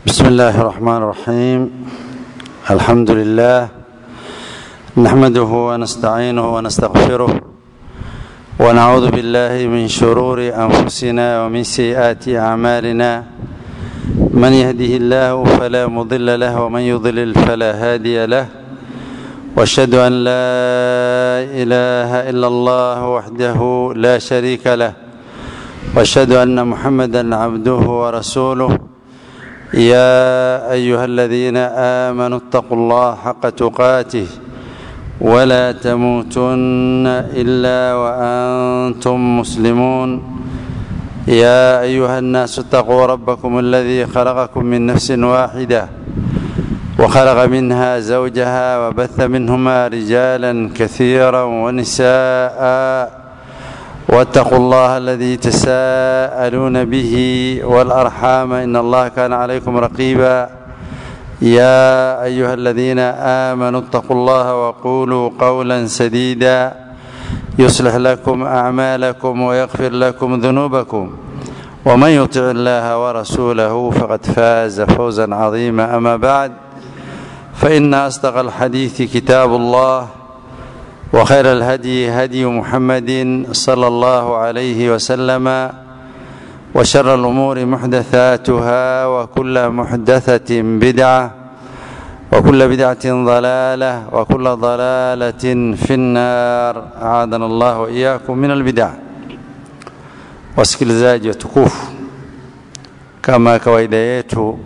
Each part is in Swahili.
بسم الله الرحمن الرحيم الحمد لله نحمده ونستعينه ونستغفره ونعوذ بالله من شرور انفسنا ومن سيئات اعمالنا من يهده الله فلا مضل له ومن يضلل فلا هادي له واشهد ان لا اله الا الله وحده لا شريك له واشهد ان محمدا عبده ورسوله يا ايها الذين امنوا اتقوا الله حق تقاته ولا تموتن الا وانتم مسلمون يا ايها الناس اتقوا ربكم الذي خلقكم من نفس واحده وخلق منها زوجها وبث منهما رجالا كثيرا ونساء واتقوا الله الذي تساءلون به والارحام ان الله كان عليكم رقيبا يا ايها الذين امنوا اتقوا الله وقولوا قولا سديدا يصلح لكم اعمالكم ويغفر لكم ذنوبكم ومن يطع الله ورسوله فقد فاز فوزا عظيما اما بعد فان اصدق الحديث كتاب الله وخير الهدي هدي محمد صلى الله عليه وسلم وشر الامور محدثاتها وكل محدثه بدعه وكل بدعه ضلاله وكل ضلاله في النار اعاذنا الله واياكم من البدع wasikilizaji watukufu kama kawaida yetu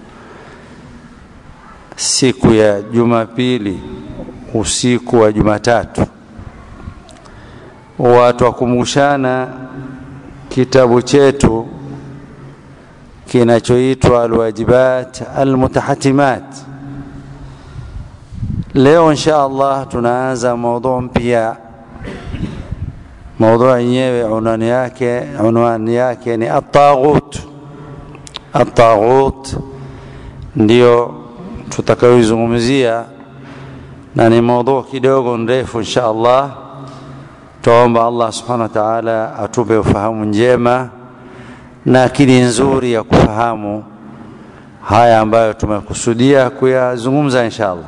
siku ya jumapili usiku wa Jumatatu watu wakumbushana kitabu chetu kinachoitwa Alwajibat Almutahatimat. Leo insha Allah tunaanza maudhu mpya. Maudhu yenyewe unwani yake unwani yake ni at-taghut. At-taghut ndio tutakayoizungumzia na ni maudhu kidogo ndefu insha Allah. Tuomba Allah subhanahu wa ta'ala atupe ufahamu njema na akili nzuri ya kufahamu haya ambayo tumekusudia kuyazungumza insha Allah.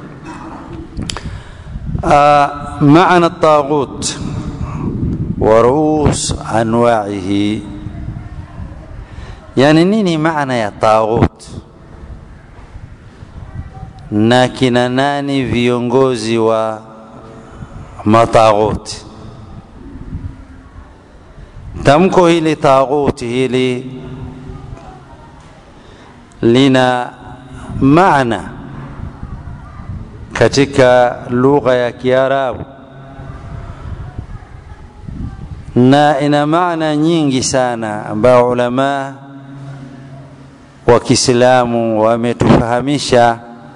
Uh, maana taghut wa ruus anwa'ihi, yani nini maana ya taghut? na kina nani viongozi wa mataghuti tamko hili taghuti hili lina maana katika lugha ya Kiarabu na ina maana nyingi sana ambayo ulama wa Kiislamu wametufahamisha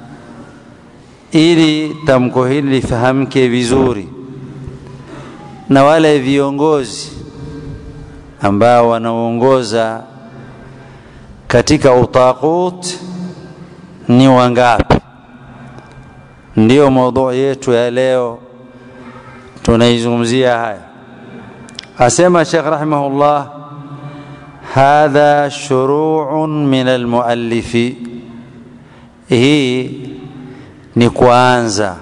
ili tamko hili lifahamike vizuri na wale viongozi ambao wanaongoza katika utaqut ni wangapi ndiyo maudhui yetu ya leo tunaizungumzia haya asema Sheikh rahimahullah hadha shuru'un min almuallifi hii ni kuanza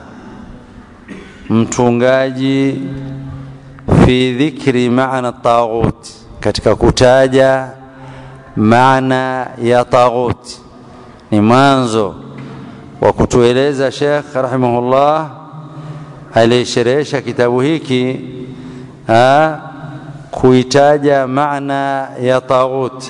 mtungaji fi dhikri maana taghut katika kutaja maana ya taghut ni mwanzo wa kutueleza Sheikh rahimahullah aliyesherehesha kitabu hiki ha, kuitaja maana ya taghut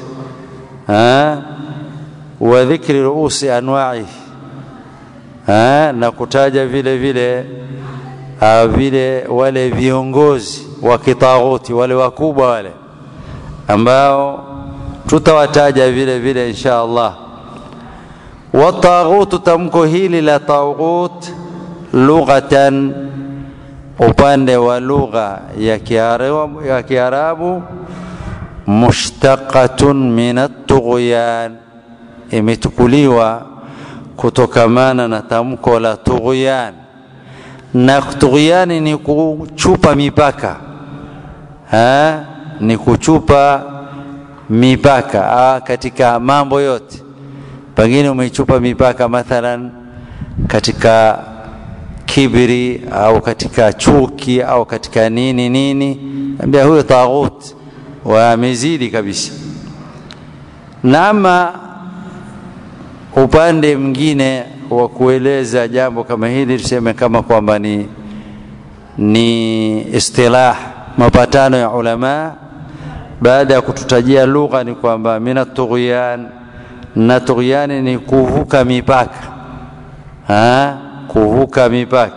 wa dhikri ruusi anwa'ihi ha, na kutaja vile vile ha, vile wale viongozi wa kitaghuti wale wakubwa wale ambao tutawataja vile vile insha Allah wataghutu tamko hili la taghut lughatan upande wa lugha ya Kiarabu ya Kiarabu mushtaqatun min at-tughyan imetukuliwa kutokamana na tamko la tughyan na tughyani ni kuchupa mipaka ha? ni kuchupa mipaka ah, katika mambo yote pengine umeichupa mipaka mathalan katika kibri au katika chuki au katika nini nini ambia huyo taghut wamezidi kabisa na ama upande mwingine wa kueleza jambo kama hili tuseme kama kwamba ni ni istilah mapatano ya ulama baada ya kututajia lugha ni kwamba mina tughyan na tughyani ni kuvuka mipaka ha? kuvuka mipaka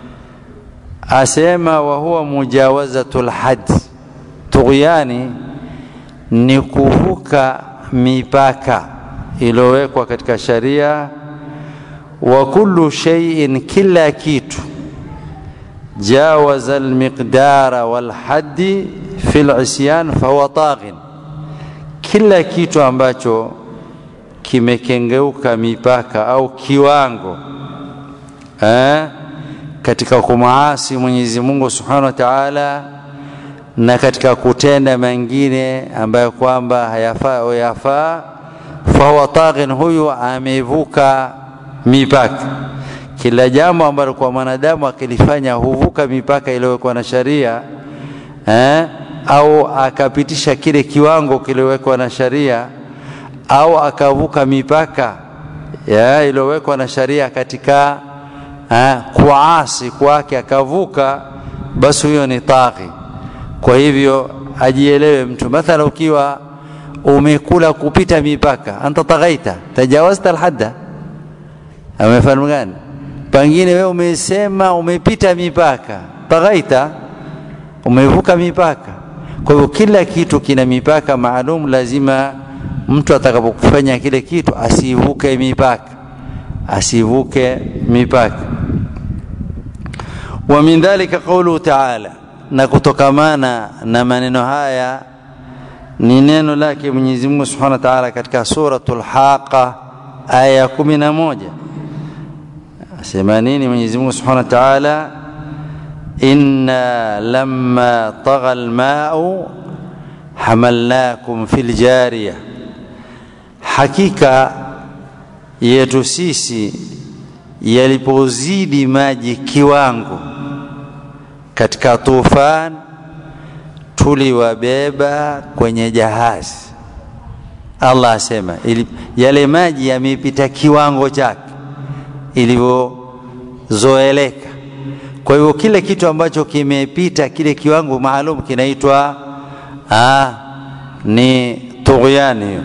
asema wa huwa mujawazatul had tughyani ni kuvuka mipaka iliyowekwa katika sharia wa kullu shay'in kila kitu jawaza almiqdara walhaddi fi lisyan fahuwa taghin kila kitu ambacho kimekengeuka mipaka au kiwango eh, katika kumaasi Mwenyezi Mungu Subhanahu wa Ta'ala na katika kutenda mengine ambayo kwamba hayafaa au yafaa fahuwa taghin huyu amevuka mipaka kila jambo ambalo kwa mwanadamu akilifanya huvuka mipaka iliyowekwa na sharia eh, au akapitisha kile kiwango kiliwekwa na sharia au akavuka mipaka iliyowekwa na sharia katika eh, kuasi kwake akavuka basi huyo ni taghi kwa hivyo ajielewe mtu mathala ukiwa umekula kupita mipaka anta taghaita tajawazta alhadda amefahamu gani pengine wewe umesema umepita mipaka taghaita umevuka mipaka kwa hivyo kila kitu kina mipaka maalum lazima mtu atakapokufanya kile kitu asivuke mipaka asivuke mipaka wa min dhalika qawluhu ta'ala na kutokamana na maneno haya ni neno lake Mwenyezi Mungu Subhanahu wa Ta'ala katika suratul Haqa aya ya 11 asema nini Mwenyezi Mungu Subhanahu wa Ta'ala inna lamma tagha alma'u hamalnakum fil jariya hakika yetu sisi yalipozidi maji kiwango katika tufan tuliwabeba kwenye jahazi Allah asema ili, yale maji yamepita kiwango chake ilivyozoeleka kwa hivyo kile kitu ambacho kimepita kile kiwango maalum kinaitwa ni tughyani hiyo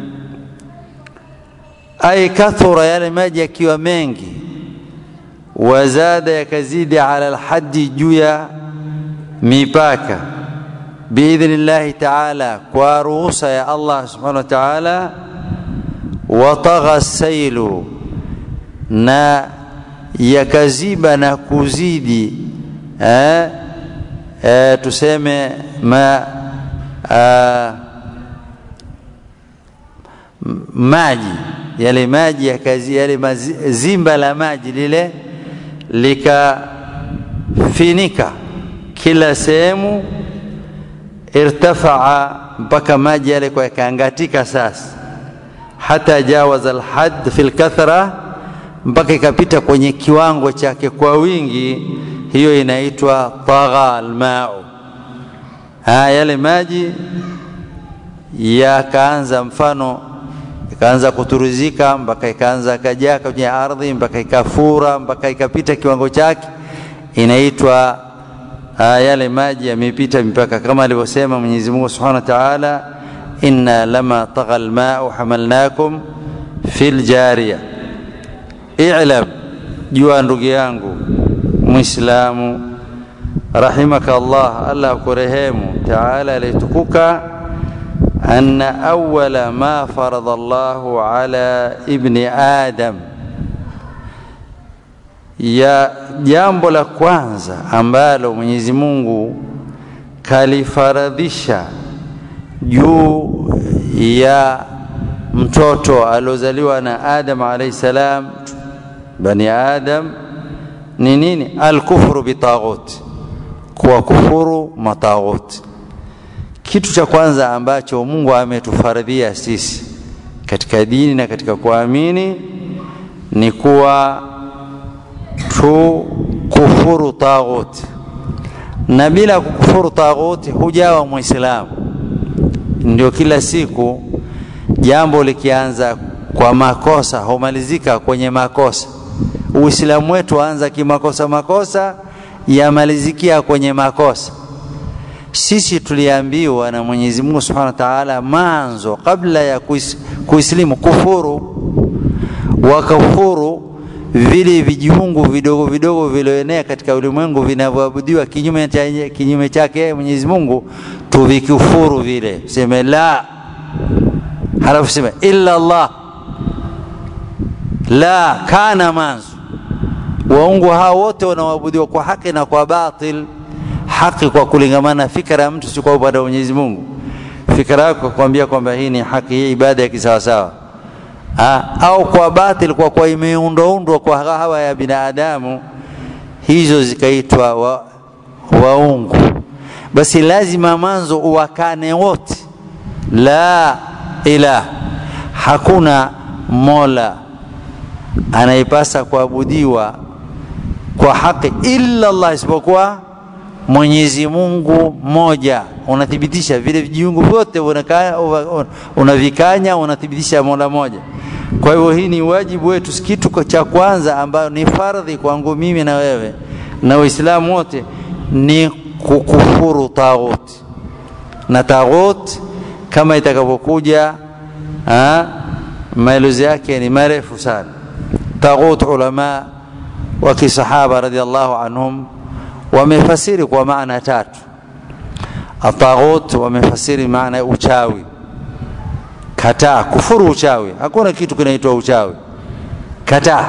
ay kathura yale maji yakiwa mengi wazada yakazidi ala alhaddi juu ya mipaka biidhnillahi taala kwa ruhusa ya Allah subhanahu wa taala watagha sailu na yakaziba na kuzidi eh, eh, tuseme ma ah, maji yale maji yakazi yale mazi, zimba la maji lile likafinika kila sehemu irtafaa mpaka maji yale kwa yakaangatika sasa hata jawaza alhad fi lkathra mpaka ikapita kwenye kiwango chake kwa wingi hiyo inaitwa tagha almau ha yale maji yakaanza mfano ikaanza kuturuzika mpaka ikaanza kajaa kwenye ardhi mpaka ikafura mpaka ikapita kiwango chake inaitwa yale maji yamepita mipaka kama alivyosema Mwenyezi Mungu Subhanahu wa Ta'ala inna lama tagha alma'u hamalnakum fil jariya i'lam jua ndugu yangu muislamu rahimaka Allah Allah akurehemu Ta'ala alitukuka أن أول ما فرض الله على ابن آدم ya jambo la kwanza ambalo Mwenyezi Mungu kalifaradhisha juu ya mtoto aliozaliwa na Adam alayhi salam bani Adam ni nini alkufru bitaghut kuwa kufuru mataghut kitu cha kwanza ambacho Mungu ametufaradhia sisi katika dini na katika kuamini ni kuwa tu kufuru taghuti na bila kukufuru taghuti hujawa mwislamu ndio kila siku jambo likianza kwa makosa humalizika kwenye makosa uislamu wetu anza kimakosa makosa yamalizikia kwenye makosa sisi tuliambiwa na mwenyezi mungu subhanahu wa taala manzo kabla ya kuis, kuislimu kufuru wakafuru vile vijiungu vidogo vidogo vilioenea katika ulimwengu vinavyoabudiwa kinyume cha kinyume chake Mwenyezi Mungu tuvikufuru vile seme la halafu sema illa Allah la kana manzu waungu hao wote wanaoabudiwa kwa haki na kwa batil haki kwa kulingamana na fikra ya mtu si kwa upande wa Mwenyezi Mungu fikra yako kwambia kwamba hii ni haki hii ibada ya kisawasawa ha, au kwa batil kwa kwa imeundwaundwa kwa hawa ya binadamu hizo zikaitwa wa, waungu basi lazima manzo uwakane wote la ilah hakuna mola anayepasa kuabudiwa kwa haki illa Allah isipokuwa Mwenyezi Mungu mmoja unathibitisha vile vijiungu vyote unavikanya unathibitisha mola moja kwa hivyo hii ni wajibu wetu kitu cha kwanza ambayo ni fardhi kwangu mimi na wewe na waislamu wote ni kukufuru taghut na taghut kama itakavyokuja maelezo yake ni marefu sana taghut ulama wa kisahaba radhiallahu anhum wamefasiri kwa maana tatu ataghut wamefasiri maana ya uchawi kataa kufuru uchawi hakuna kitu kinaitwa uchawi kataa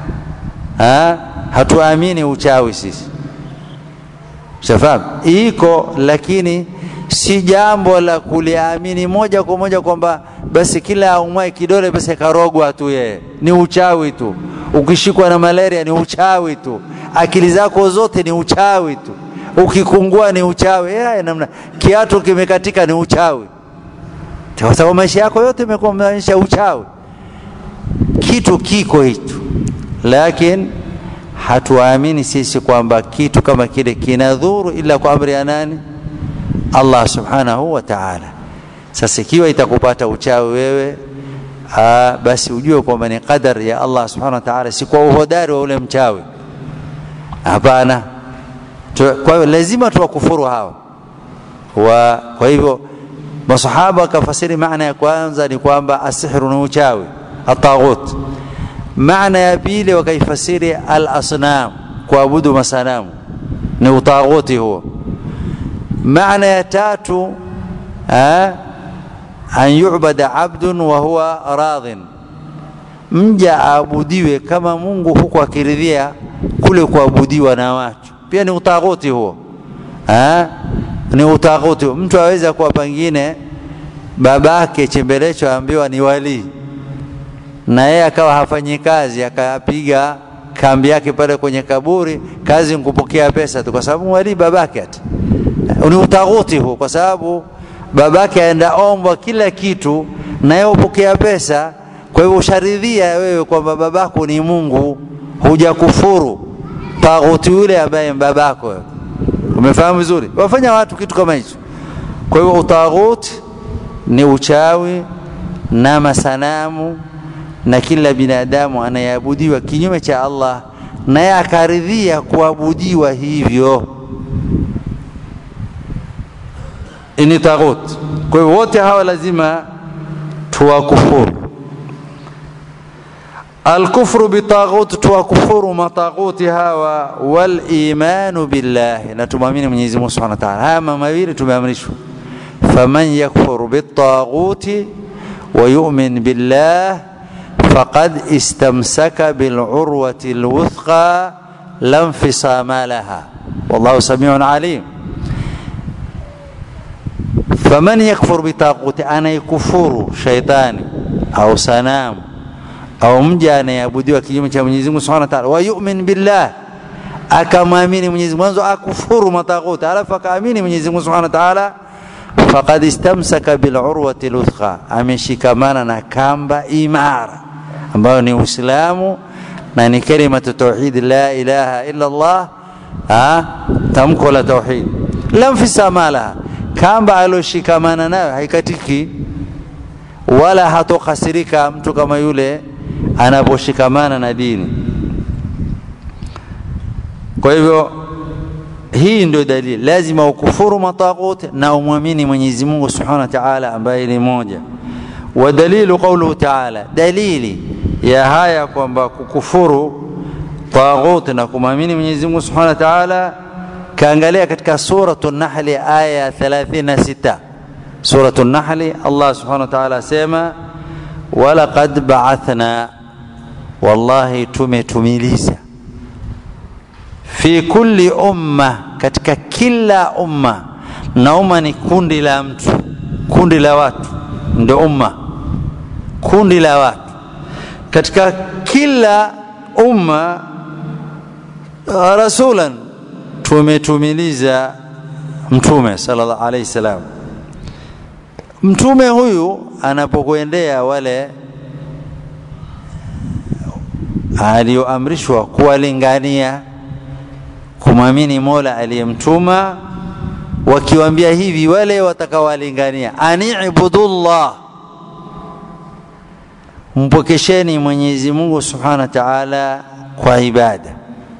ha? hatuamini uchawi sisi shafahamu iko lakini si jambo la kuliamini moja kwa moja kwamba basi kila aumwae kidole basi karogwa tu yeye ni uchawi tu ukishikwa na malaria ni uchawi tu akili zako zote ni uchawi tu ukikungua ni uchawi yeah, namna kiatu kimekatika ni uchawi kwa sababu maisha yako yote imekuwa maisha uchawi kitu kiko hicho lakini hatuamini sisi kwamba kitu kama kile kinadhuru ila kwa amri ya nani Allah subhanahu wa ta'ala sasa ikiwa itakupata uchawi wewe aa, basi ujue kwamba ni qadar ya Allah subhanahu wa ta'ala si kwa uhodari wa ule mchawi hapana kwa hiyo lazima tuwakufuru hawa wa kwa hivyo masahaba wakafasiri maana ya kwanza ni kwamba asihru ni uchawi ataghut maana ya pili wakaifasiri al-asnam kuabudu masanamu ni utaghuti huo maana ya tatu an yu'bada abdun wa huwa radhin mja aabudiwe kama Mungu huku akiridhia kule kuabudiwa na watu pia ni utaghuti huo ha? ni utaghuti mtu aweza kuwa pengine babake chembelecho aambiwa ni walii na yeye akawa hafanyi kazi akapiga kambi yake pale kwenye kaburi kazi nkupokea pesa tu kwa sababu walii babake ati ni utaghuti huo kwa sababu babake aenda ombwa kila kitu na yeye upokea pesa kwa hivyo usharidhia wewe kwamba babako ni Mungu hujakufuru taghuti yule ambaye babako umefahamu vizuri wafanya watu kitu kama hicho kwa hivyo utaghuti ni uchawi na masanamu na kila binadamu anayeabudiwa kinyume cha Allah naye akaridhia kuabudiwa hivyo ni taghut kwa hivyo wote hawa lazima tuwakufuru الكفر بطاغوت توكفر مطاغوت هوا والايمان بالله نتمامين من يزمه سبحانه وتعالى هما مawili tumeamrishwa فمن يكفر بالطاغوت ويؤمن بالله فقد استمسك بالعروة الوثقى لا انفصام لها والله سميع عليم فمن يكفر بطاغوت أنا يكفر شيطان أو سنام au mja anayeabudiwa kinyume cha Mwenyezi Mungu Subhanahu wa Ta'ala wa yu'min billah akamwamini Mwenyezi Mungu mwanzo akufuru mataghuti alafu akaamini Mwenyezi Mungu Subhanahu wa Ta'ala faqad istamsaka bilurwati luthqa, ameshikamana na kamba imara ambayo ni Uislamu na ni kalimatu tauhid la ilaha illa Allah, tamko la tauhid, lam fisama laha, kamba aloshikamana nayo haikatiki wala hatokasirika mtu kama yule anaposhikamana na dini. Kwa hivyo hii ndio dalili, lazima ukufuru mataghut na umwamini Mwenyezi Mungu Subhanahu wa Ta'ala ambaye ni moja. Wa dalilu qawluhu ta'ala, dalili ya haya kwamba kukufuru taghut na kumwamini Mwenyezi Mungu Subhanahu wa Ta'ala, kaangalia katika suratu Nahli aya 36 suratu Nahli, Allah Subhanahu wa Ta'ala asema walaqad ba'athna, wallahi tumetumiliza fi kulli umma, katika kila umma. Na umma ni kundi la mtu, kundi la watu, ndio umma, kundi la watu. Katika kila umma rasulan, tumetumiliza mtume sallallahu alaihi wasallam. Mtume huyu anapokuendea wale alioamrishwa kuwalingania kumwamini Mola aliyemtuma, wakiwaambia hivi wale watakawalingania, anibudullah, mpokesheni Mwenyezi Mungu Subhanahu wa Ta'ala kwa ibada,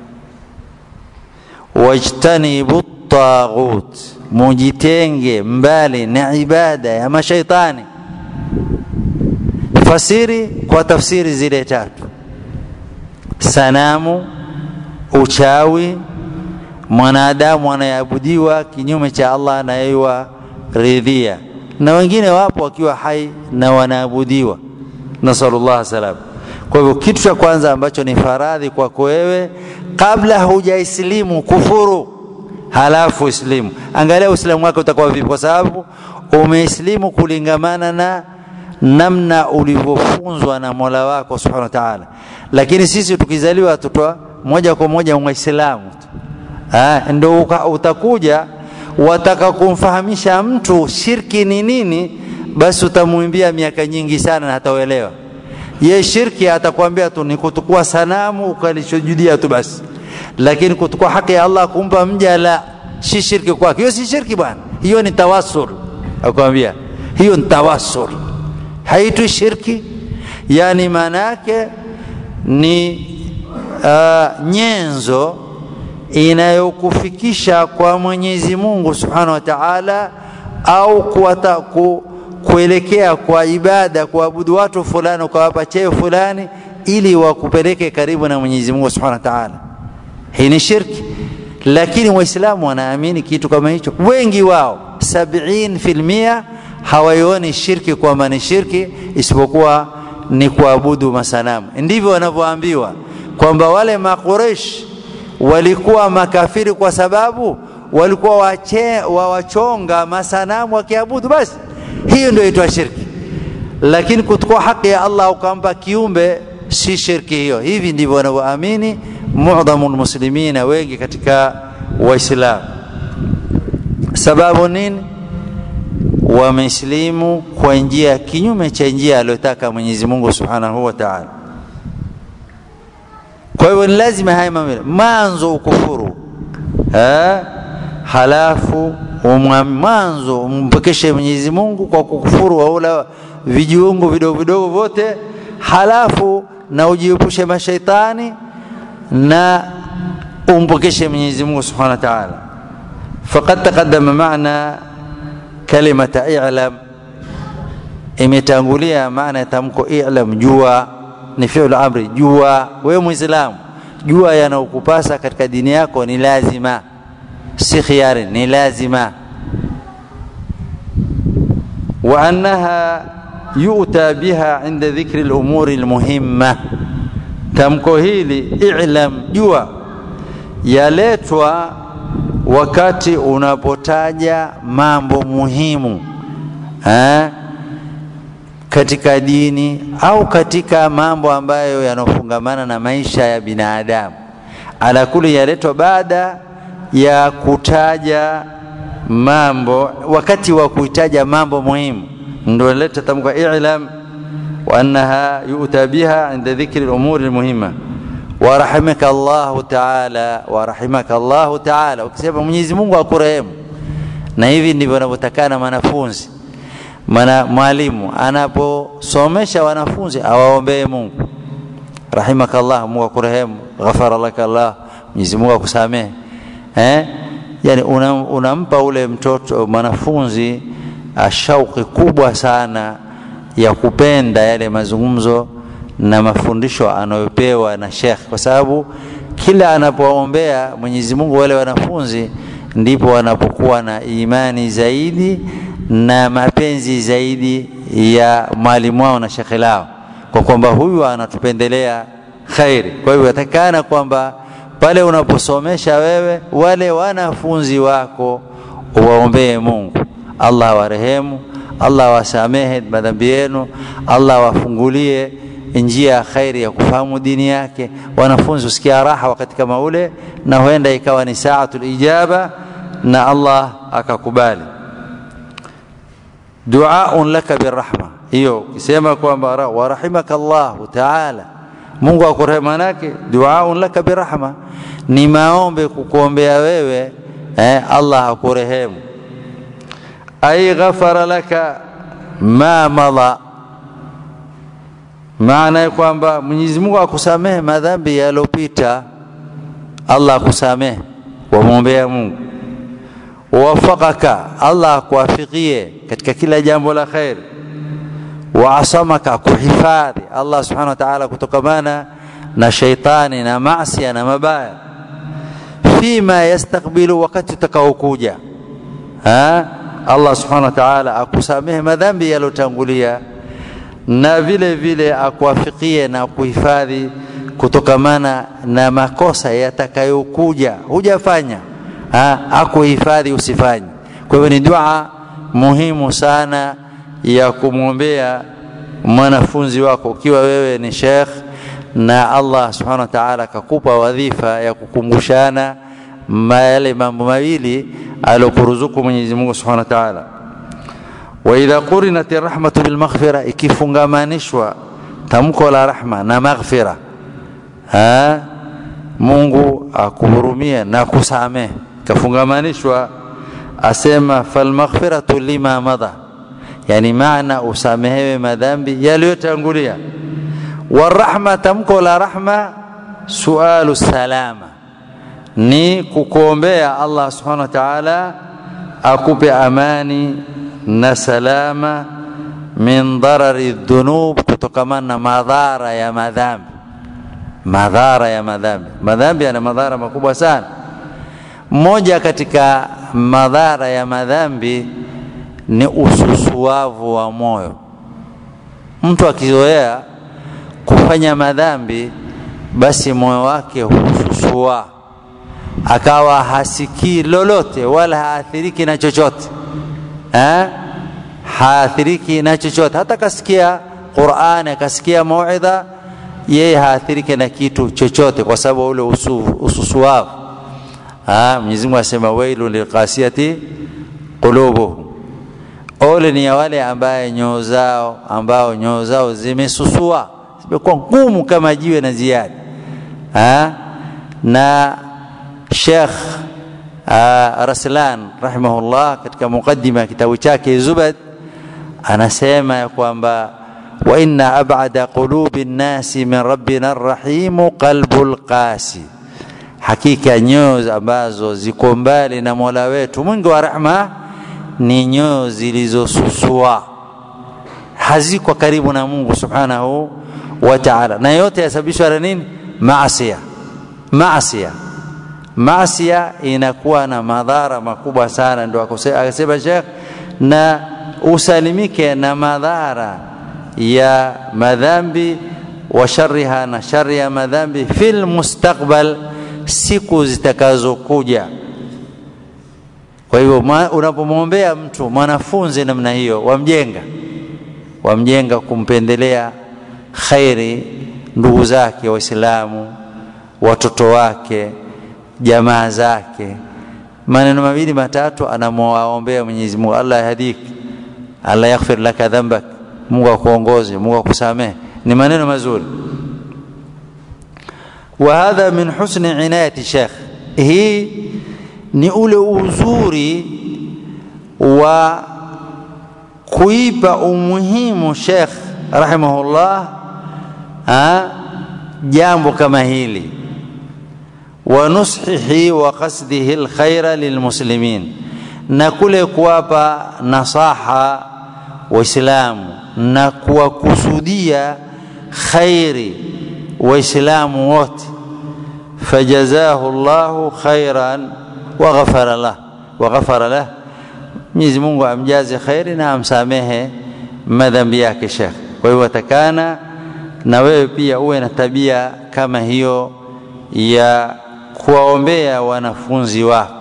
wajtanibu taghut, mujitenge mbali na ibada ya mashaitani. Fasiri kwa tafsiri zile tatu: sanamu, uchawi mwanadamu anayeabudiwa kinyume cha Allah anayeiwa ridhia, na wengine wapo wakiwa hai na wanaabudiwa, nasallallahu salam. Kwa hivyo kitu cha kwanza ambacho ni faradhi kwako wewe, kabla hujaislimu kufuru, halafu islimu. Angalia uislamu wake utakuwa vipi, kwa sababu umeislimu kulingamana na namna ulivyofunzwa na Mola wako subhanahu wa ta'ala. Lakini sisi tukizaliwa tutoa moja kwa moja Waislamu tu ndo utakuja wataka kumfahamisha mtu shirki ni nini, basi utamwimbia miaka nyingi sana na hataelewa. Ye shirki atakwambia tu ni kutukua sanamu ukalishujudia tu basi, lakini kutukua haki ya Allah kumpa mja, la si shirki kwake. Hiyo si shirki bwana, hiyo ni tawassul. Akwambia hiyo ni tawassul, haitwi shirki. Yani maana yake ni uh, nyenzo inayokufikisha kwa Mwenyezi Mungu Subhanahu wa Ta'ala, au kuwata, ku, kuelekea kwa ibada, kuabudu watu fulani, ukawapa cheo fulani, ili wakupeleke karibu na Mwenyezi Mungu Subhanahu wa Ta'ala. Hii ni shirki, lakini Waislamu wanaamini kitu kama hicho. Wengi wao sabini filmia hawaioni shirki kwamba ni shirki, isipokuwa ni kuabudu masanamu. Ndivyo wanavyoambiwa kwamba wale Makuresh walikuwa makafiri kwa sababu walikuwa wache, wawachonga masanamu wakiabudu, basi hiyo ndio itwa shirki. Lakini kuchukua haki ya Allah ukampa kiumbe si shirki hiyo. Hivi ndivyo wanavyoamini muadhamu lmuslimina, wengi katika Waislamu. Sababu nini? Wamesilimu kwa njia kinyume cha njia aliyotaka Mwenyezi Mungu Subhanahu wa Ta'ala. Kwa hivyo ni lazima haya mambo mwanzo ukufuru ha? halafu mwanzo umpekeshe Mwenyezi Mungu kwa kukufuru waula vijiungu vidogo vidogo vyote, halafu na ujiepushe mashaitani na umpokeshe Mwenyezi Mungu Subhanahu wa Ta'ala. Faqad taqaddama maana kalimata i'lam, imetangulia maana ya tamko i'lam, jua ni fi'lu amri, jua wewe Muislamu, jua yanayokupasa katika dini yako ni lazima, si khiari, ni lazima. Wa annaha yu'ta biha inda dhikri al-umuri al-muhimma, tamko hili i'lam, jua yaletwa wakati unapotaja mambo muhimu eh? katika dini au katika mambo ambayo yanofungamana na maisha ya binadamu. Ala kuli yaletwa baada ya kutaja mambo wakati wa kuitaja mambo muhimu ndio leta tamko i'lam wa annaha yu'ta biha inda dhikri al-umuri al-muhimma wa rahimaka Allah ta'ala wa rahimaka Allah ta'ala ukisema Mwenyezi Mungu akurehemu na hivi ndivyo wanavyotakana wanafunzi maana mwalimu anaposomesha wanafunzi awaombee Mungu rahimaka Allah Mungu akurehemu ghafara laka Allah Mwenyezi Mungu akusamehe eh yani unampa una ule mtoto mwanafunzi shauki kubwa sana ya kupenda yale mazungumzo na mafundisho anayopewa na Sheikh kwa sababu kila anapoombea Mwenyezi Mungu wale wanafunzi ndipo wanapokuwa na imani zaidi na mapenzi zaidi ya mwalimu wao na shekhe lao kwa kwamba huyu anatupendelea khairi kwa hivyo yatakana kwamba pale unaposomesha wewe wale wanafunzi wako uwaombee Mungu Allah awarehemu Allah awasamehe madhambi yenu Allah awafungulie njia ya khairi ya kufahamu dini yake wanafunzi usikia raha wakati kama ule na huenda ikawa ni saatul ijaba na Allah akakubali duaun laka birahma hiyo ukisema kwamba warahimaka Allah taala Mungu akurehemu manake duaun laka birahma ni maombe kukuombea wewe eh, Allah akurehemu ay ghafara laka ma madha maana ya kwamba Mwenyezi Mungu akusamehe madhambi yaliyopita Allah akusamehe wamwombea Mungu wafakaka Allah akuwafikie katika kila jambo la khair wa asamaka kuhifadhi Allah subhanahu wa ta'ala kutokamana na shaitani na maasi na mabaya fima yastakbilu wakati utakaokuja Allah subhanahu wa ta'ala akusamehe madhambi yalotangulia na vile vile akuwafikie na kuhifadhi kutokamana na makosa yatakayokuja hujafanya akuhifadhi usifanye kwa hivyo ni dua muhimu sana ya kumwombea mwanafunzi wako ukiwa wewe ni sheikh na Allah subhanahu wa ta'ala akakupa wadhifa ya kukumbushana yale mambo mawili alokuruzuku Mwenyezi Mungu subhanahu wa ta'ala wa idha qurinat rahmatu bil maghfira ikifungamanishwa tamko la rahma na maghfira ha Mungu akuhurumie na kusamehe kafungamanishwa asema fal maghfiratu lima madha yani maana usamehewe madhambi yaliyotangulia warahma tamko la rahma sualu salama ni kukuombea Allah subhanahu wa ta'ala akupe amani na salama min darari dhunub kutokamana na madhara ya madhambi madhara ya madhambi madhambi yana madhara makubwa sana moja katika madhara ya madhambi ni ususuavu wa moyo mtu akizoea kufanya madhambi basi moyo wake hususua akawa hasikii lolote wala haathiriki na chochote ha? haathiriki na chochote hata kasikia Qur'ani akasikia mauidha yeye haathiriki na kitu chochote kwa sababu ule usu, ususuavu ah Mwenyezi Mungu asema wailu liqasiyati qulubuhum ole ni ya wale ambaye nyoo zao ambao nyoo zao zimesusua zimekuwa ngumu kama jiwe na ziada ha? na Sheikh Raslan rahimahullah katika mukaddima ya kitabu chake Zubad anasema ya kwamba wa inna ab'ada qulubi nnasi min rabbina arrahim qalbul qasi hakika nyoyo ambazo ziko mbali na Mola wetu mwingi wa rehma ni nyoyo zilizosusua haziko karibu na Mungu subhanahu wa ta'ala na yote yasababishwa na nini maasiya maasiya maasiya inakuwa na madhara makubwa sana ndio akasema Sheikh na usalimike na madhara ya madhambi wa sharriha na shari ya madhambi fil mustakbal siku zitakazokuja kwa hivyo unapomwombea mtu mwanafunzi namna hiyo wamjenga wamjenga kumpendelea khairi ndugu zake waislamu watoto wake jamaa zake maneno mawili matatu anamwaombea Mwenyezi Mungu Allah yahdik Allah yaghfir laka dhanbak Mungu akuongoze Mungu akusamehe ni maneno mazuri wa hadha min husni inayati Sheikh hii ni ule uzuri wa kuipa umuhimu Sheikh rahimahullah ha, jambo kama hili wa nushihi wa qasdihi alkhaira lilmuslimin na kule kuwapa nasaha waislamu na kuwakusudia khairi waislamu wote fajazahu llahu khairan wa ghafara lah wa ghafara lah Mwenyezi Mungu amjaze khairi na amsamehe madhambi yake Sheikh. Kwa hiyo watakana na wewe pia uwe na tabia kama hiyo ya kuwaombea wanafunzi wako.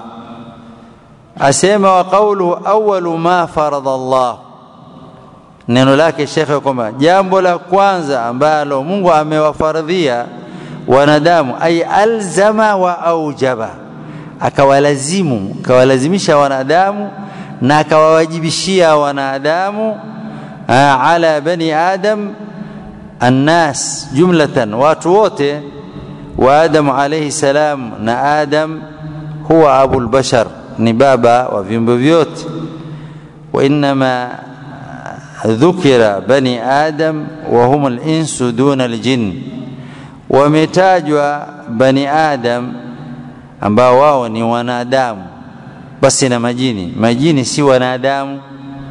Asema wa qawluhu awwalu ma farada Allah, neno lake Sheikh kwamba jambo la kwanza ambalo Mungu amewafaradhia wanadamu ay alzama wa aujaba, akawalazimu akawalazimisha wanadamu na akawawajibishia wanadamu ala bani adam annas jumlatan watu wote wa adam alayhi salam na adam huwa abul bashar ni baba wa viumbe vyote wa inma dhukira bani adam wa hum al-insu duna al-jinn wametajwa bani adam ambao wao ni wanadamu basi na majini majini si wanadamu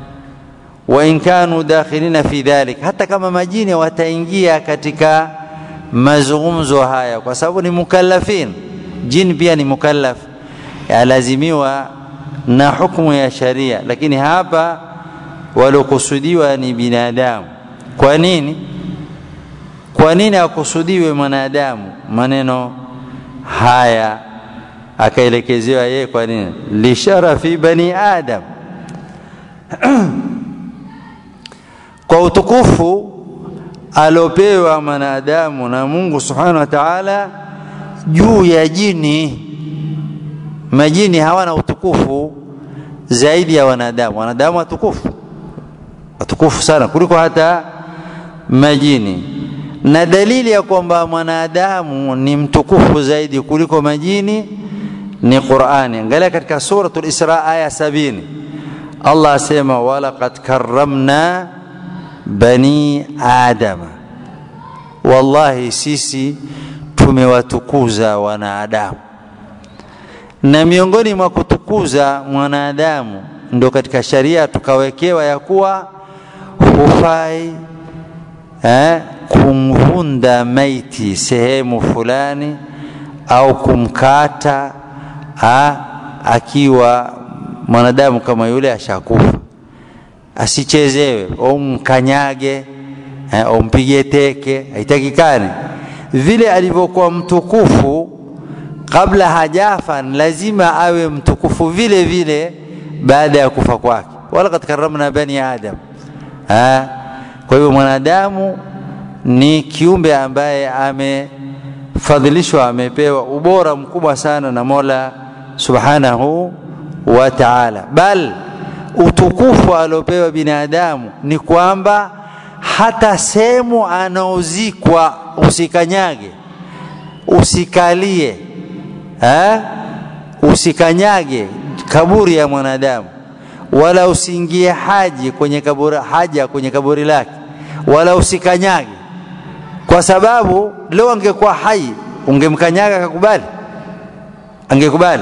wa in kanu dakhilina fi dhalik hata kama majini wataingia katika mazungumzo haya kwa sababu ni mukallafin jini pia ni mukallaf alazimiwa na hukumu ya sharia lakini hapa waliokusudiwa ni binadamu kwa nini kwa nini akusudiwe mwanadamu maneno haya akaelekezewa yeye kwa nini lisharafi bani adam kwa utukufu aliopewa mwanadamu na Mungu subhanahu wa ta'ala juu ya jini majini hawana utukufu zaidi ya wanadamu wanadamu watukufu watukufu sana kuliko hata majini na dalili ya kwamba mwanadamu ni mtukufu zaidi kuliko majini ni Qur'ani. Angalia katika suratul Isra aya sabini, Allah asema walaqad karramna bani adama, wallahi sisi tumewatukuza wanadamu. Na miongoni mwa kutukuza mwanadamu ndo katika sharia tukawekewa ya kuwa hufai eh, kumvunda maiti sehemu fulani au kumkata ha, akiwa mwanadamu kama yule ashakufa asichezewe au mkanyage au mpige teke haitakikani vile alivyokuwa mtukufu kabla hajafa lazima awe mtukufu vile vile baada ya kufa kwake walaqad karramna bani adam ha? kwa hivyo mwanadamu ni kiumbe ambaye amefadhilishwa amepewa ubora mkubwa sana na Mola subhanahu wa ta'ala bal utukufu aliopewa binadamu ni kwamba hata sehemu anaozikwa usikanyage usikalie ha? usikanyage kaburi ya mwanadamu wala usiingie haji kwenye kaburi haja kwenye kaburi lake wala usikanyage kwa sababu leo angekuwa hai ungemkanyaga akakubali angekubali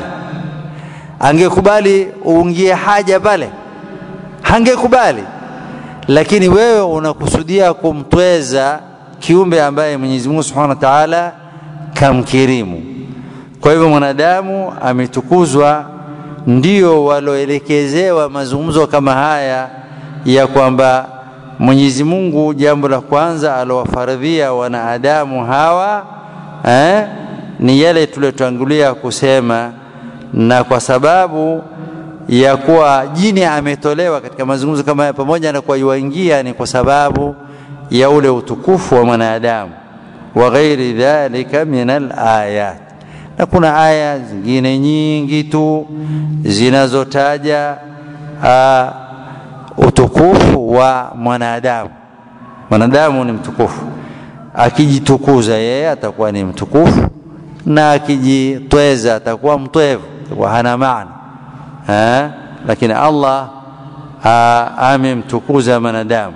angekubali uingie haja pale hangekubali lakini wewe unakusudia kumtweza kiumbe ambaye Mwenyezi Mungu Subhanahu wa Ta'ala kamkirimu kwa hivyo mwanadamu ametukuzwa ndio waloelekezewa mazungumzo kama haya ya kwamba Mwenyezi Mungu jambo la kwanza alowafaradhia wanadamu hawa eh, ni yale tuliyotangulia kusema na kwa sababu ya kuwa jini ametolewa katika mazungumzo kama haya pamoja na kwa yuingia ni kwa sababu ya ule utukufu wa mwanadamu wa ghairi dhalika min alayat na kuna aya zingine nyingi tu zinazotaja uh, utukufu wa mwanadamu mwanadamu ni mtukufu akijitukuza yeye atakuwa ni mtukufu na akijitweza atakuwa mtwevu atakuwa hana maana ha? lakini allah amemtukuza mwanadamu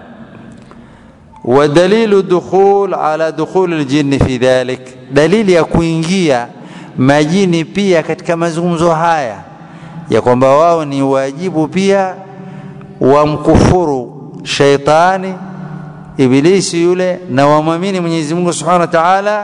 ودليل دخول على دخول الجن في ذلك دليل ya kuingia majini pia katika mazungumzo haya ya kwamba wao ni wajibu pia wamkufuru shaitani ibilisi yule na wamwamini Mwenyezi Mungu Subhanahu wa Ta'ala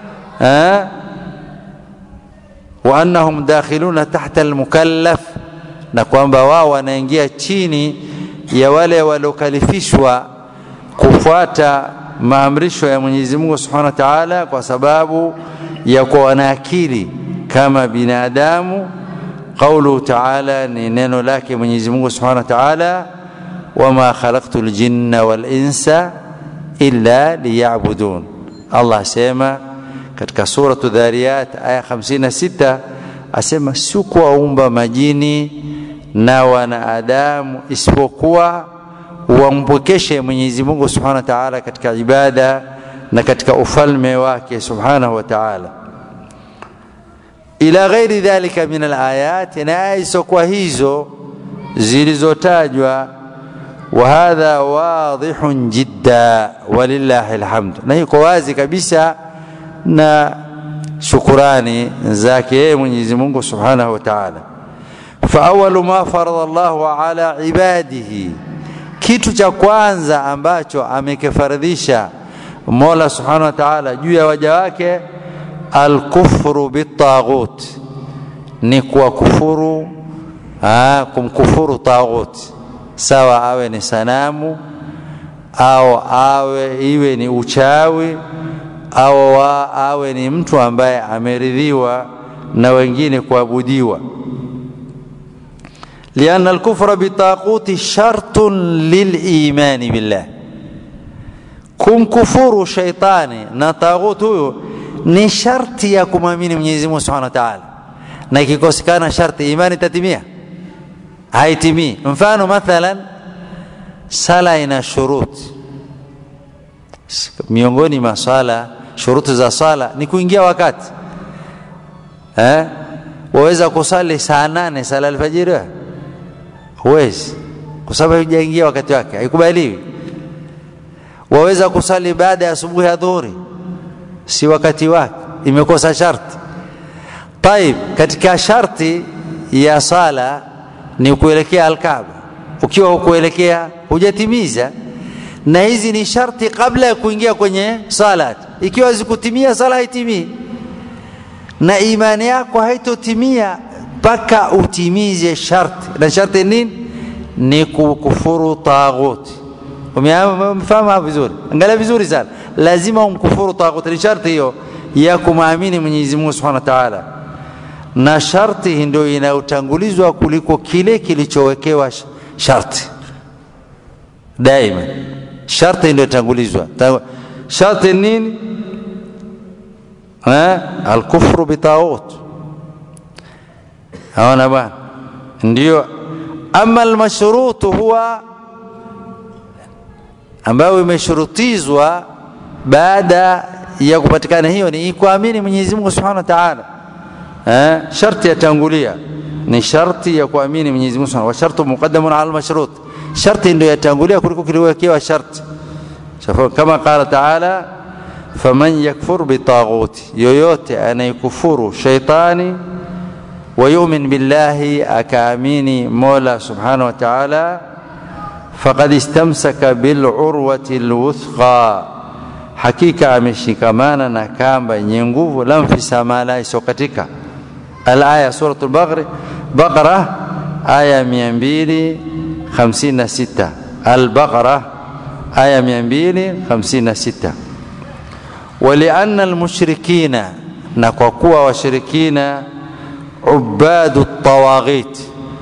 wa annahum dakhiluna tahta almukallaf na kwamba wao wanaingia chini ya wale waliokalifishwa kufuata maamrisho ya Mwenyezi Mungu Subhanahu wa Ta'ala kwa sababu ya kuwa wana akili kama binadamu qaulu ta'ala ni neno lake Mwenyezi Mungu Subhanahu wa Ta'ala wama khalaqtul jinna wal insa illa liya'budun Allah asema katika suratu Dhariyat aya 56 asema sikuwaumba majini na wanadamu isipokuwa wampokeshe Mwenyezi Mungu Subhanahu wa Ta'ala katika ibada na katika ufalme wake Subhanahu wa Ta'ala ila ghairi dhalika min alayat na aya isokuwa hizo zilizotajwa wa hadha wadihun jidda walillahi alhamd na iko wazi kabisa na shukurani zake yeye Mwenyezi Mungu Subhanahu wa Ta'ala fa awwalu ma farada Allahu ala ibadihi kitu cha kwanza ambacho amekifaradhisha Mola Subhanahu wa Ta'ala juu ya waja wake alkufru bitaghut ni kuwakufuru kumkufuru taghut sawa awe ni sanamu au awe iwe ni uchawi au wa, awe ni mtu ambaye ameridhiwa na wengine kuabudiwa لأن الكفر بالطاغوت شرط للإيمان بالله kumkufuru shaitani na taghut huyo ni sharti ya kumwamini Mwenyezi Mungu Subhanahu wa Ta'ala na ikikosekana sharti imani tatimia haitimii mfano mathalan sala ina shuruti miongoni mwa swala shuruti za sala ni kuingia wakati eh waweza kusali saa nane sala alfajiri huwezi kwa sababu haijaingia wakati wake haikubaliwi waweza kusali baada ya asubuhi ya dhuhuri si wakati wake imekosa sharti taib katika sharti ya sala ni kuelekea alkaaba ukiwa hukuelekea hujatimiza na hizi ni sharti kabla ya kuingia kwenye salat ikiwa zikutimia sala haitimii na imani yako haitotimia mpaka utimize sharti na sharti nini ni kukufuru taghuti umefahamu vizuri angalia vizuri sana lazima umkufuru taghuti ni sharti hiyo ya kumwamini Mwenyezi Mungu Subhanahu wa Ta'ala na sharti ndio inayotangulizwa kuliko kile kilichowekewa sharti daima sharti ndio tangulizwa sharti nini eh alkufru bitaghut haona bwana ndio ama almashrutu huwa ambayo imeshurutizwa baada ya kupatikana hiyo ni kuamini Mwenyezi Mungu Subhanahu wa Ta'ala eh sharti yatangulia ni sharti ya kuamini Mwenyezi Mungu Subhanahu wa shartu muqaddamun ala almashrut sharti ndio yatangulia kuliko kiliwekewa sharti kama qala Ta'ala faman yakfur bitaghuti yoyote anayekufuru shaitani ويؤمن بالله أكاميني مولا سبحانه وتعالى فقد استمسك بالعروة الوثقى حقيقة ameshikamana na kamba yenye nguvu la mfisamala isokatika الآية سورة البقرة بقرة آية 256 البقرة آية 256 ولأن المشركين نكوكوا وشركين ubadu tawaghit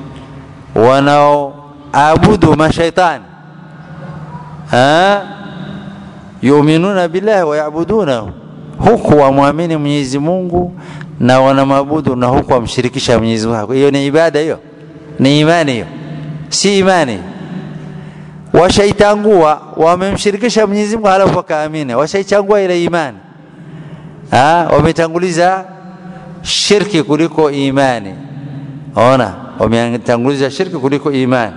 wanaoabudu mashaitani yuminuna billahi wayabudunahu huku wamwamini Mwenyezi Mungu na wanamwabudu na huku wamshirikisha Mwenyezi Mungu. Hiyo ni ibada hiyo? Ni imani hiyo? Si imani. Washaitangua, wamemshirikisha Mwenyezi Mungu halafu wakaamini, washaichangua ile imani. Ah, wametanguliza shirki kuliko imani. Ona, wametanguliza shirki kuliko imani.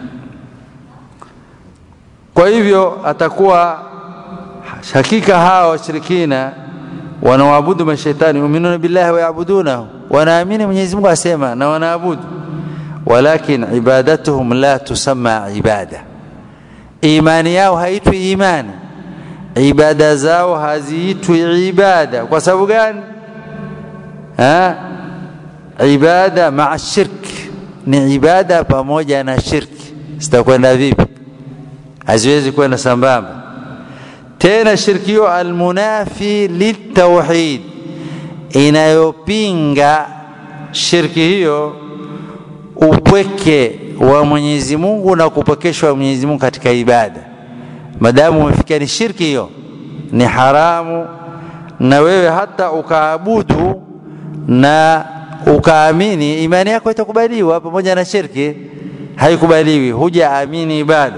Kwa hivyo atakuwa hakika hawa washirikina wanaoabudu mashaitani yuminuna billahi wayabudunahu, wanaamini Mwenyezi Mungu asema na wanaabudu, walakin ibadatuhum la tusamma ibada, imani yao haitwi imani, ibada zao haziitwi ibada. Kwa sababu gani? Ha? Ibada maa shirki ni ibada pamoja na shirki, zitakwenda vipi? Haziwezi kwenda sambamba tena shirki hiyo almunafi litauhid, inayopinga shirki hiyo upweke wa Mwenyezi Mungu na kupwekeshwa Mwenyezi Mungu katika ibada. Madamu umefikia ni shirki hiyo ni haramu, na wewe hata ukaabudu na ukaamini, imani yako itakubaliwa pamoja na shirki haikubaliwi, hujaamini ibada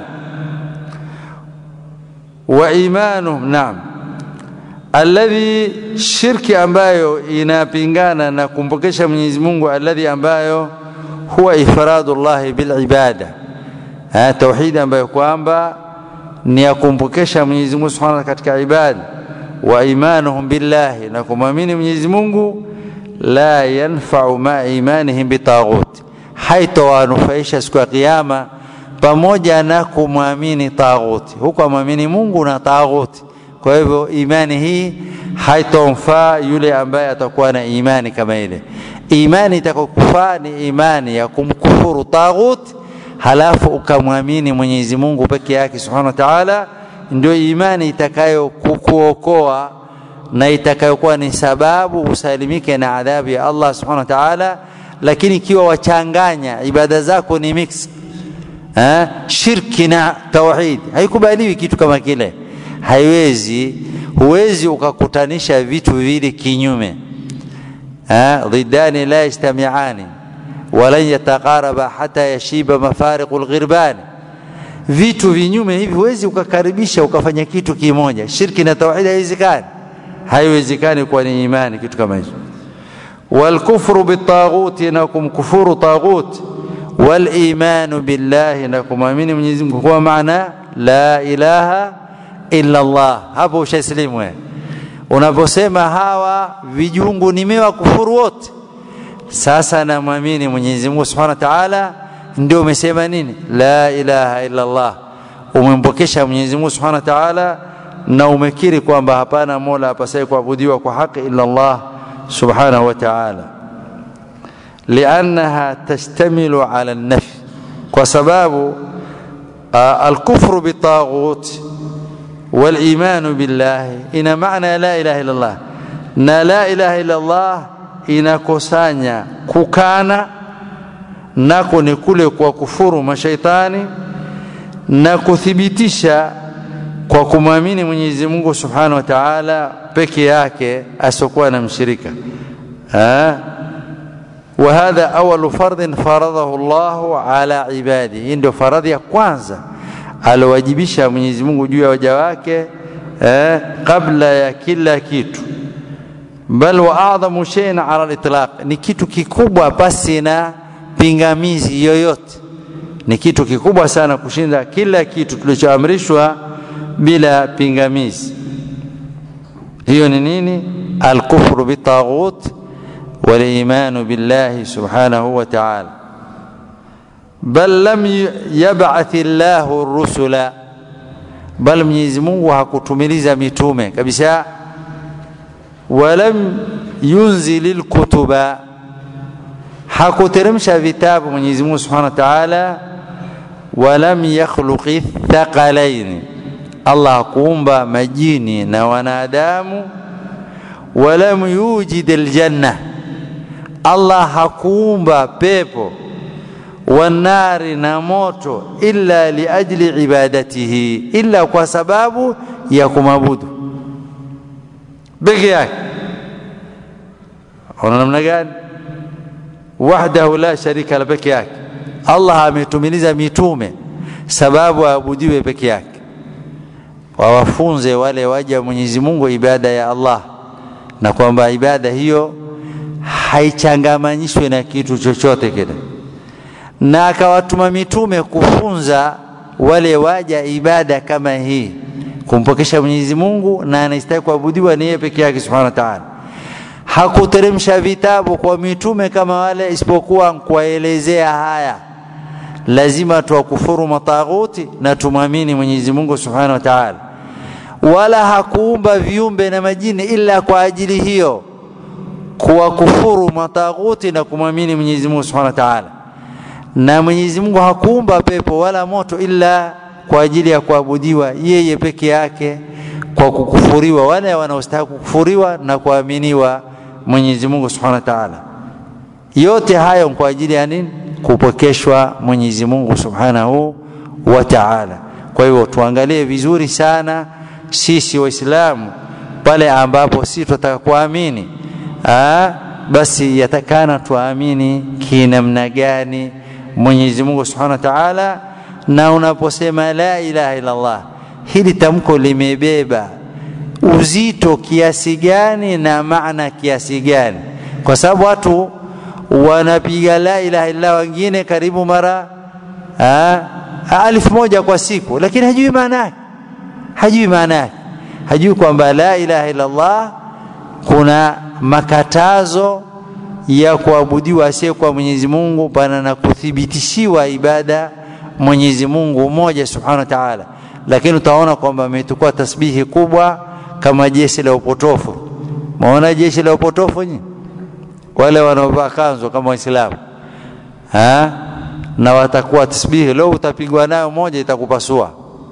wa imanuhum naam alladhi shirki ambayo inapingana na kumpokesha Mwenyezi Mungu alladhi ambayo huwa ifradu llahi bil ibada tauhidi ambayo kwamba ni ya kumpokesha Mwenyezi Mungu Subhanahu katika ibada wa imanuhum billahi na kumwamini Mwenyezi Mungu la yanfa'u ma imanihim bitaghut haitowanufaisha siku ya kiyama pamoja na kumwamini taghuti, huku amwamini Mungu na taghuti. Kwa hivyo imani hii haitomfaa yule ambaye atakuwa na imani kama ile. Imani itakokufaa ni imani ya kumkufuru taghuti, halafu ukamwamini Mwenyezi Mungu peke yake subhanahu wa ta'ala, ndio imani itakayo kukuokoa na itakayokuwa ni sababu usalimike na adhabu ya Allah subhanahu wa ta'ala. Lakini ikiwa wachanganya ibada zako ni mix Ha? shirki na tauhid haikubaliwi kitu kama kile haiwezi huwezi ukakutanisha vitu vile kinyume ضدان لا يجتمعان ولن يتقاربا حتى يشيب مفارق الغربان vitu vinyume hivi huwezi ukakaribisha ukafanya kitu kimoja shirki na tauhid haiwezekani haiwezekani kwa ni imani kitu kama hicho walkufru bitaghuti na kumkufuru taghuti والايمان بالله نكمامini Mwenyezi Mungu kwa maana la ilaha illa Allah hapo ushaslimu wewe unaposema hawa vijungu nimewakufuru wote sasa namwamini Mwenyezi Mungu Subhanahu wa Ta'ala ndio umesema nini la ilaha illa Allah umempokesha Mwenyezi Mungu Subhanahu wa Ta'ala na umekiri kwamba hapana mola apasaye kuabudiwa kwa haki illa Allah Subhanahu wa Ta'ala لأنها تشتمل على النفي وسباب الكفر بالطاغوت والإيمان بالله إن معنى لا إله إلا الله na la ilaha illa Allah inakusanya kukana nako ni kule kwa kufuru mashaitani na kuthibitisha kwa kumwamini Mwenyezi Mungu Subhanahu wa Ta'ala peke yake asiokuwa na mshirika ha? وهذا أول فرض فرضه الله على عباده hii ndio faradhi ya kwanza alowajibisha Mwenyezi Mungu juu ya waja wake eh, kabla ya kila kitu bal wa adhamu shay'in ala al-itlaq ni kitu kikubwa pasi na pingamizi yoyote ni kitu kikubwa sana kushinda kila kitu tulichoamrishwa bila pingamizi hiyo ni nini al-kufru bitaghut والايمان بالله سبحانه وتعالى بل لم يبعث الله الرسل بل Mwenyezi Mungu hakutumiliza mitume kabisa walam yunzil alkutuba hakuteremsha vitabu Mwenyezi Mungu Subhanahu wa Ta'ala walam yakhluqi thaqalain Allah hakuumba majini na wanadamu walam yujid aljanna Allah hakuumba pepo wanari na moto illa liajli ibadatihi illa kwa sababu ya kumabudu peke yake ona namna gani wahdahu la sharika la peke yake allah ametumiliza mitume sababu aabudiwe peke yake wawafunze wale waja mwenyezi mungu ibada ya allah na kwamba ibada hiyo haichangamanyishwe na kitu chochote kile na akawatuma mitume kufunza wale waja ibada kama hii kumpokesha Mwenyezi Mungu na anastahili kuabudiwa ni yeye peke yake Subhanahu wa Ta'ala. Hakuteremsha vitabu kwa mitume kama wale isipokuwa kuwaelezea haya. Lazima tuwakufuru mataghuti na tumwamini Mwenyezi Mungu Subhanahu wa Ta'ala. Wala hakuumba viumbe na majini ila kwa ajili hiyo kuwakufuru mataghuti na kumwamini Mwenyezi Mungu Subhanahu wa Ta'ala. Na Mwenyezi Mungu hakuumba pepo wala moto ila kwa ajili ya kuabudiwa yeye peke yake kwa kukufuriwa wale wanaostahili kukufuriwa na kuaminiwa Mwenyezi Mungu Subhanahu wa Ta'ala. Yote hayo kwa ajili ya nini? Kupokeshwa Mwenyezi Mungu Subhanahu wa Ta'ala. Kwa hivyo tuangalie vizuri sana sisi Waislamu pale ambapo sisi tunataka kuamini ah, basi yatakana tuamini kinamna gani Mwenyezi Mungu Subhanahu wa Ta'ala na unaposema la ilaha illa Allah hili tamko limebeba uzito kiasi gani na maana kiasi gani kwa sababu watu wanapiga la ilaha illa wengine karibu mara alfu moja kwa siku lakini hajui maana yake hajui maana yake hajui kwamba la ilaha illa Allah kuna makatazo ya kuabudiwa asiyekuwa Mwenyezi Mungu pana na kuthibitishiwa ibada Mwenyezi Mungu mmoja Subhanahu wa Ta'ala, lakini utaona kwamba ametukua tasbihi kubwa kama jeshi la upotofu. Maona jeshi la upotofu nyinyi, wale wanaovaa kanzu kama Waislamu ha? na watakuwa tasbihi, leo utapigwa nayo moja itakupasua.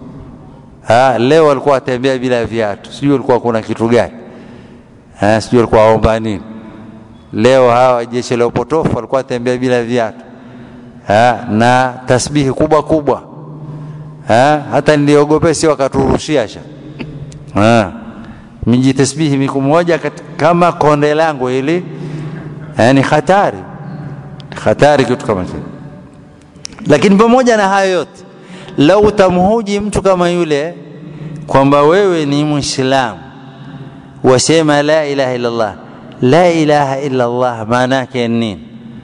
Ha? Leo walikuwa watembea bila viatu, sijui walikuwa kuna kitu gani ha? sijui walikuwa waomba nini. Leo hawa jeshi la upotofu walikuwa watembea bila viatu ha, na tasbihi kubwa kubwa ha, hata niliogope si wakaturushia sha ha, miji tasbihi miku moja kama konde langu hili ni hatari hatari kitu kama kile lakini pamoja na hayo yote lau utamhoji mtu kama yule kwamba wewe ni mwislamu wasema la ilaha illallah la ilaha illallah maana yake nini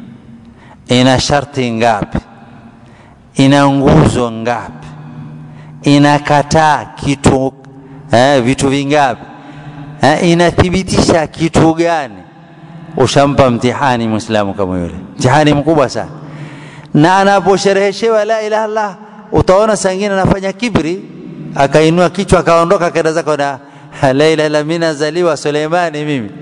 ina sharti ngapi ina nguzo ngapi inakataa kitu eh, vitu vingapi eh, inathibitisha kitu gani ushampa mtihani mwislamu kama yule mtihani mkubwa sana na anaposhereheshewa la ilaha illallah utaona sangine anafanya kibri akainua kichwa akaondoka akaenda zako na la ilaha illa mimi nazaliwa Suleimani mimi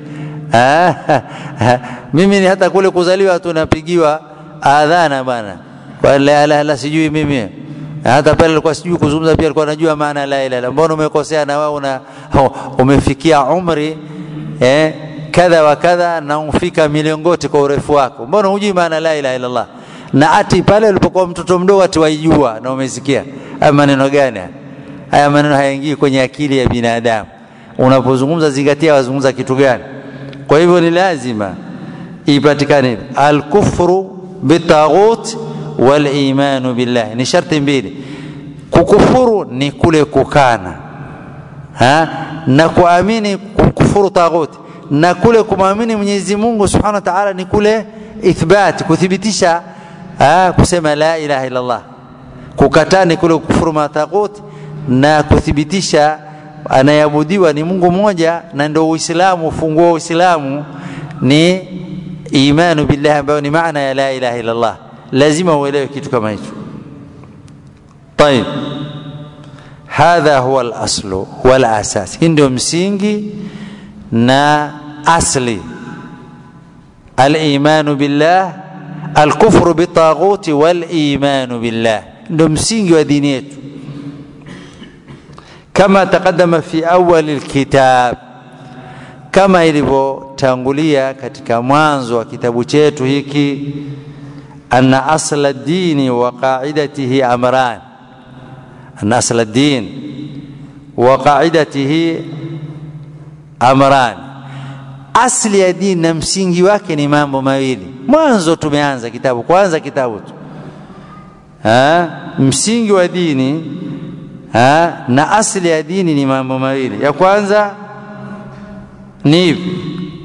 mimi ni hata kule kuzaliwa tunapigiwa adhana bwana kwa la ilaha illa sijui mimi hata pale alikuwa sijui kuzungumza pia alikuwa anajua maana la ilaha illa mbona umekosea na wewe una umefikia umri eh kadha wa kadha na umfika milingoti kwa urefu wako mbona hujui maana la ilaha illa Allah na ati pale ulipokuwa mtoto mdogo ati waijua na umesikia haya maneno gani haya maneno hayaingii kwenye akili ya binadamu unapozungumza zingatia wazungumza kitu gani kwa hivyo ni lazima ipatikane alkufru bitaghut walimanu billah ni sharti mbili kukufuru ni kule kukana ha? na kuamini kukufuru taghut na kule kumwamini Mwenyezi Mungu Subhanahu wa Ta'ala ni kule ithbat kuthibitisha ha? kusema la ilaha illa Allah kukataa ni kule kufuru mataghut na kuthibitisha anayeabudiwa ni Mungu mmoja na ndio Uislamu ufunguo wa Uislamu ni imanu billah ambayo ni maana ya la ilaha illa Allah lazima uelewe kitu kama hicho طيب هذا هو الاصل والاساس hii ndio msingi na asli الايمان بالله الكفر بالطاغوت والايمان بالله ndio msingi wa dini yetu كما تقدم في أول الكتاب كما ilivyotangulia katika mwanzo wa kitabu chetu hiki anna asla dini wa qaidatihi amran anna asla din wa qaidatihi amrani asli ya dini na msingi wake ni mambo mawili mwanzo tumeanza kitabu kwanza kitabu tu ha? msingi wa dini ha? na asli ya dini ni mambo mawili ya kwanza ni hivi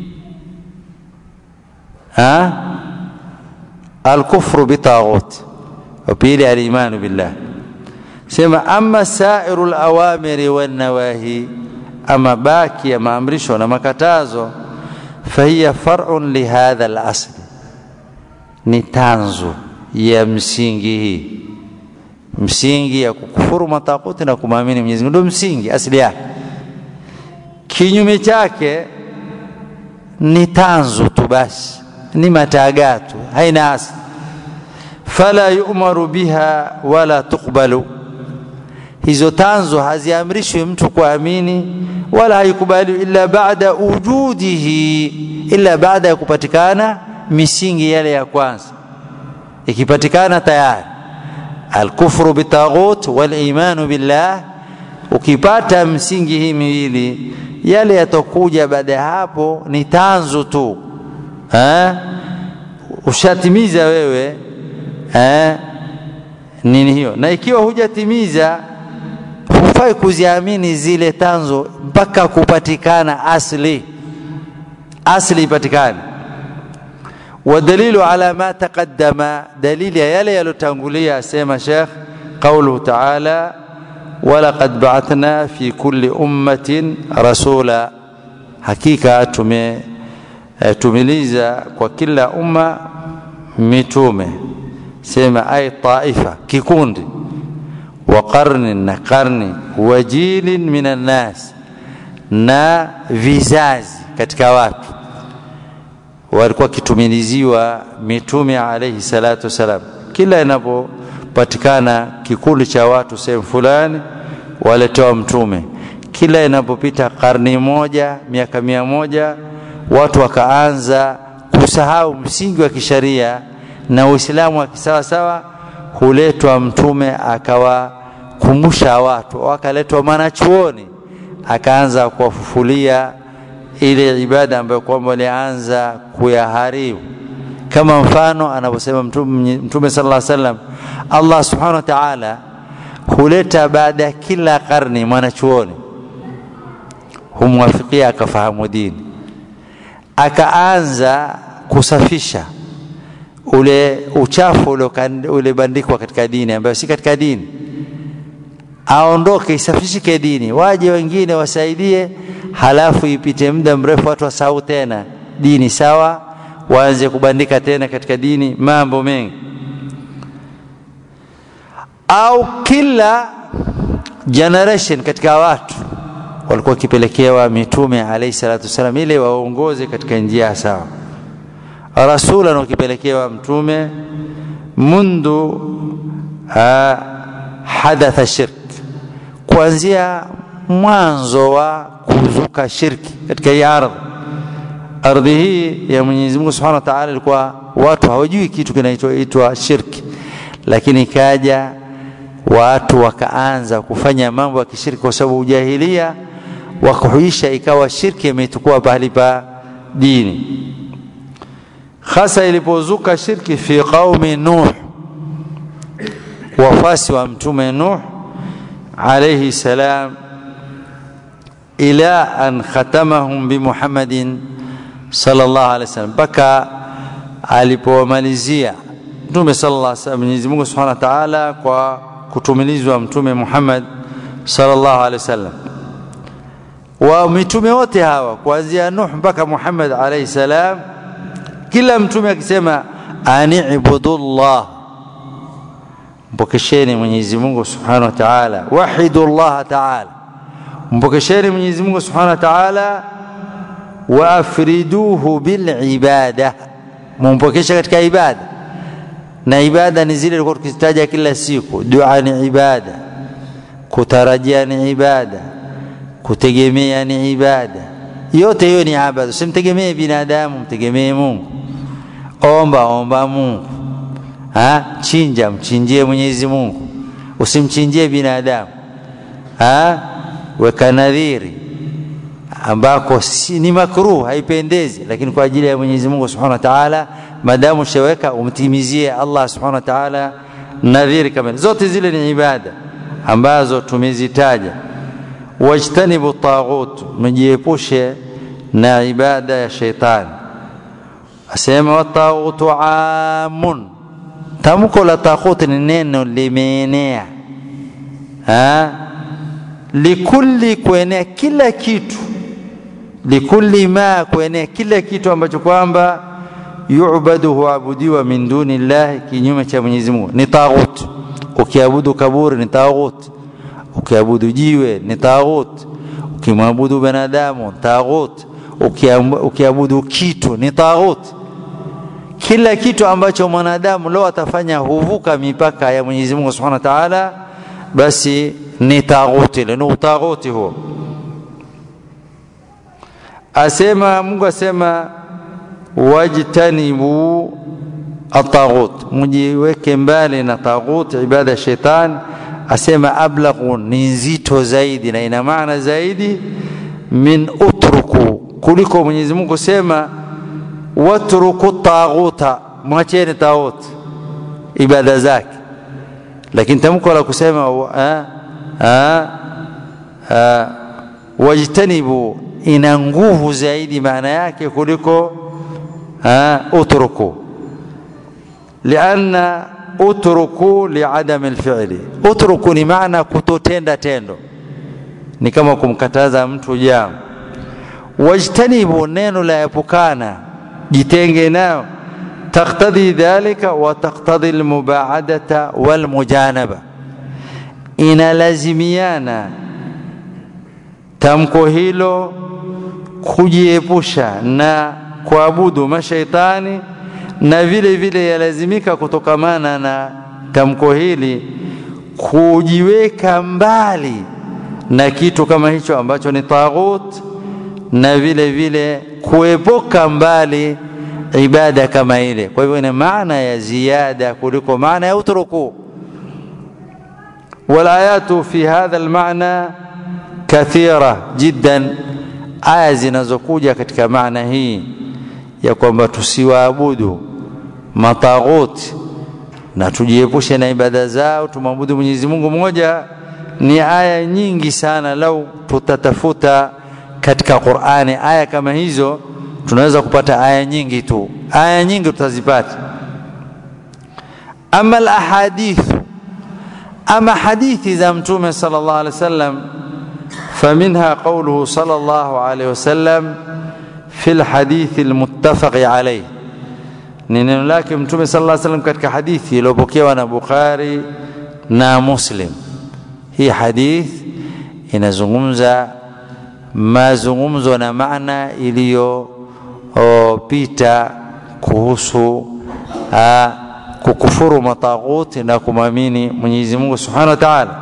alkufru bitaghut wa pili alimanu billah sema ama sairu lawamiri wannawahi ama baki ya maamrisho na makatazo fahiya farun lihadha lasli ni tanzu ya msingi hii msingi ya kukufuru matakuti na kumwamini Mwenyezi Mungu ndio msingi asili yake kinyume chake ni tanzu tu basi ni matagatu haina asli fala yu'maru biha wala tuqbalu hizo tanzo haziamrishwi mtu kuamini wala haikubali illa baada wujudihi illa baada ya kupatikana misingi yale ya kwanza ikipatikana tayari alkufru bitaghut walimanu billah ukipata msingi hii miwili yale yatokuja baada ya hapo ni tanzu tu ha? ushatimiza wewe ha? nini hiyo na ikiwa hujatimiza hufai kuziamini zile tanzo mpaka kupatikana asli asli ipatikane ودليل على ما تقدم دليل يلي يلتنقلية سيما شيخ قوله تعالى ولقد بعثنا في كل أمة رسولا حقيقة تمي tumiliza kwa kila umma mitume sema ay taifa kikundi wa qarnin na qarni wa jilin min annas na vizazi katika watu walikuwa kitumiliziwa mitume alayhi salatu wasalam kila inapopatikana kikundi cha watu sehemu fulani waletewa mtume kila inapopita karni moja miaka mia moja watu wakaanza kusahau msingi wa kisharia na uislamu wa kisawasawa huletwa mtume akawakumbusha watu wakaletwa mwanachuoni akaanza kuwafufulia ile ibada ambayo kwamba walianza kuyaharibu kama mfano anavyosema mtume, mtume sallallahu alaihi wasallam Allah subhanahu wa ta'ala huleta baada ya kila karni mwanachuoni humwafikia akafahamu dini akaanza kusafisha ule uchafu ulebandikwa katika dini ambayo si katika dini aondoke isafishike dini waje wengine wasaidie halafu ipite muda mrefu watu wasahau tena dini sawa waanze kubandika tena katika dini mambo mengi au kila generation katika watu walikuwa wakipelekewa mitume alayhi salatu wasalam ili waongoze katika njia sawa rasulan wakipelekewa mtume mundu hadatha shirk kuanzia mwanzo wa kuzuka shirki katika hii ardhi ardhi hii ya Mwenyezi Mungu Subhanahu wa Ta'ala ilikuwa watu hawajui kitu kinachoitwa shirki lakini ikaja watu wakaanza kufanya mambo ya kishirki kwa sababu ujahilia wakahuisha ikawa shirki imechukua pahali pa dini hasa ilipozuka shirki fi qaumi nuh wafasi wa mtume nuh alayhi salam ila an khatamahum bimuhammadin sallallahu alaihi wasallam mpaka alipomalizia mtume sallallahu alaihi wasallam Mwenyezi Mungu Subhanahu wa Ta'ala kwa kutumilizwa mtume Muhammad sallallahu alaihi wasallam wa mitume wote hawa kuanzia Nuh mpaka Muhammad alaihi salam kila mtume akisema ani ibudullah mpokesheni Mwenyezi Mungu Subhanahu wa Ta'ala wahidullah Ta'ala mpokesheni Mwenyezi Mungu Subhanahu wa Ta'ala wa afriduhu bil ibada mumpokesha katika ibada na ibada ni zile tulikuwa tukizitaja kila siku dua ni ibada kutarajia ni ibada kutegemea ni ibada yote hiyo ni ibada usimtegemee binadamu mtegemee Mungu omba omba Mungu ha? chinja mchinjie Mwenyezi Mungu usimchinjie binadamu ha? weka nadhiri ambako si, ni makruh haipendezi lakini kwa ajili ya Mwenyezi Mungu Subhanahu wa Ta'ala madamu shaweka umtimizie Allah Subhanahu wa Ta'ala nadhiri kamili zote zile ni ibada ambazo tumezitaja wajtanibu taghut mjiepushe na ibada ya sheitani asema wataghutu amun tamko la taghut ni neno limeenea likulli kuenea kila kitu likulli ma kuenea kila kitu ambacho kwamba yu'badu huabudiwa min duni llahi kinyume cha Mwenyezi Mungu ni taghut ukiabudu kaburi ni taghut ukiabudu jiwe ni taghut ukimwabudu binadamu taghut ukiabudu kitu ni taghut kila kitu ambacho mwanadamu leo atafanya huvuka mipaka ya Mwenyezi Mungu Subhanahu wa Ta'ala basi ni taghuti ile ni utaghuti huo asema Mungu asema wajtanibu ataghut mjiweke mbali na taghut ibada ya shetani asema ablaghu ni nzito zaidi na ina maana zaidi min utruku kuliko Mwenyezi Mungu sema watruku taghuta mwacheni taghut ibada zake lakini tamko la kusema wajtanibu ina nguvu zaidi maana yake kuliko utruku lianna utruku liadami alfi'li utruku ni maana kutotenda tendo ni kama kumkataza mtu jambo wajtanibu neno la epukana jitenge nao تقتضي ذلك وتقتضي المباعدة والمجانبة inalazimiana tamko hilo kujiepusha na kuabudu mashaitani na vile vile yalazimika kutokamana na tamko hili kujiweka mbali na kitu kama hicho ambacho ni taghut na vile vile kuepuka mbali ibada kama ile kwa hivyo ina maana ya ziada kuliko maana ya utruku والآيات في هذا المعنى كثيرة جدا aya zinazokuja katika maana hii ya kwamba tusiwaabudu mataghuti na tujiepushe na ibada zao tumwabudu Mwenyezi Mungu mmoja ni aya nyingi sana lau tutatafuta katika Qur'ani aya kama hizo tunaweza kupata aya nyingi tu aya nyingi tutazipata ama alahadithu ama hadithi za mtume sallallahu alaihi wasallam فمنها قوله صلى الله عليه وسلم في الحديث المتفق عليه ni neno lake mtume sallallahu alaihi wasallam katika hadithi iliyopokewa na Bukhari na Muslim hii hadith inazungumza mazungumzo na maana iliyopita kuhusu aa, kukufuru mataghuti na kumwamini Mwenyezi Mungu Subhanahu wa Ta'ala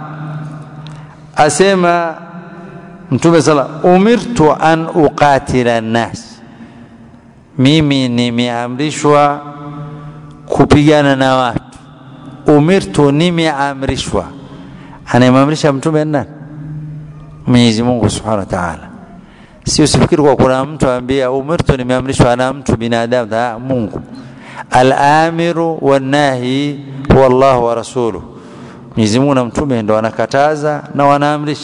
asema mtume sala umirtu an uqatila nas mimi nimeamrishwa kupigana na watu umirtu nimeamrishwa anayemamrisha mtume nani Mwenyezi Mungu Subhanahu wa Ta'ala sio sifikiri kwa kuna mtu ambia umirtu nimeamrishwa na mtu binadamu na Mungu al-amiru wan-nahi huwa Allah wa rasuluhu Mwenyezi Mungu na mtume ndo wanakataza na wanaamrisha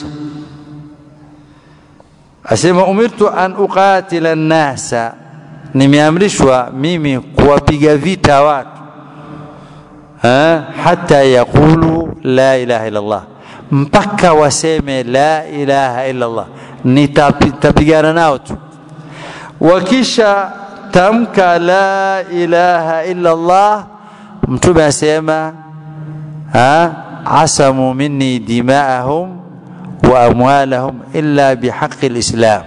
asema umirtu an uqatila nasa nimeamrishwa mimi kuwapiga vita watu ha? hata yaqulu la ilaha illa Allah mpaka waseme la ilaha illa Allah nitapigana nao tu wakisha tamka la ilaha illa Allah mtume asema ha? asamu minni dimaahum wa amwalahum illa bihaqi lislam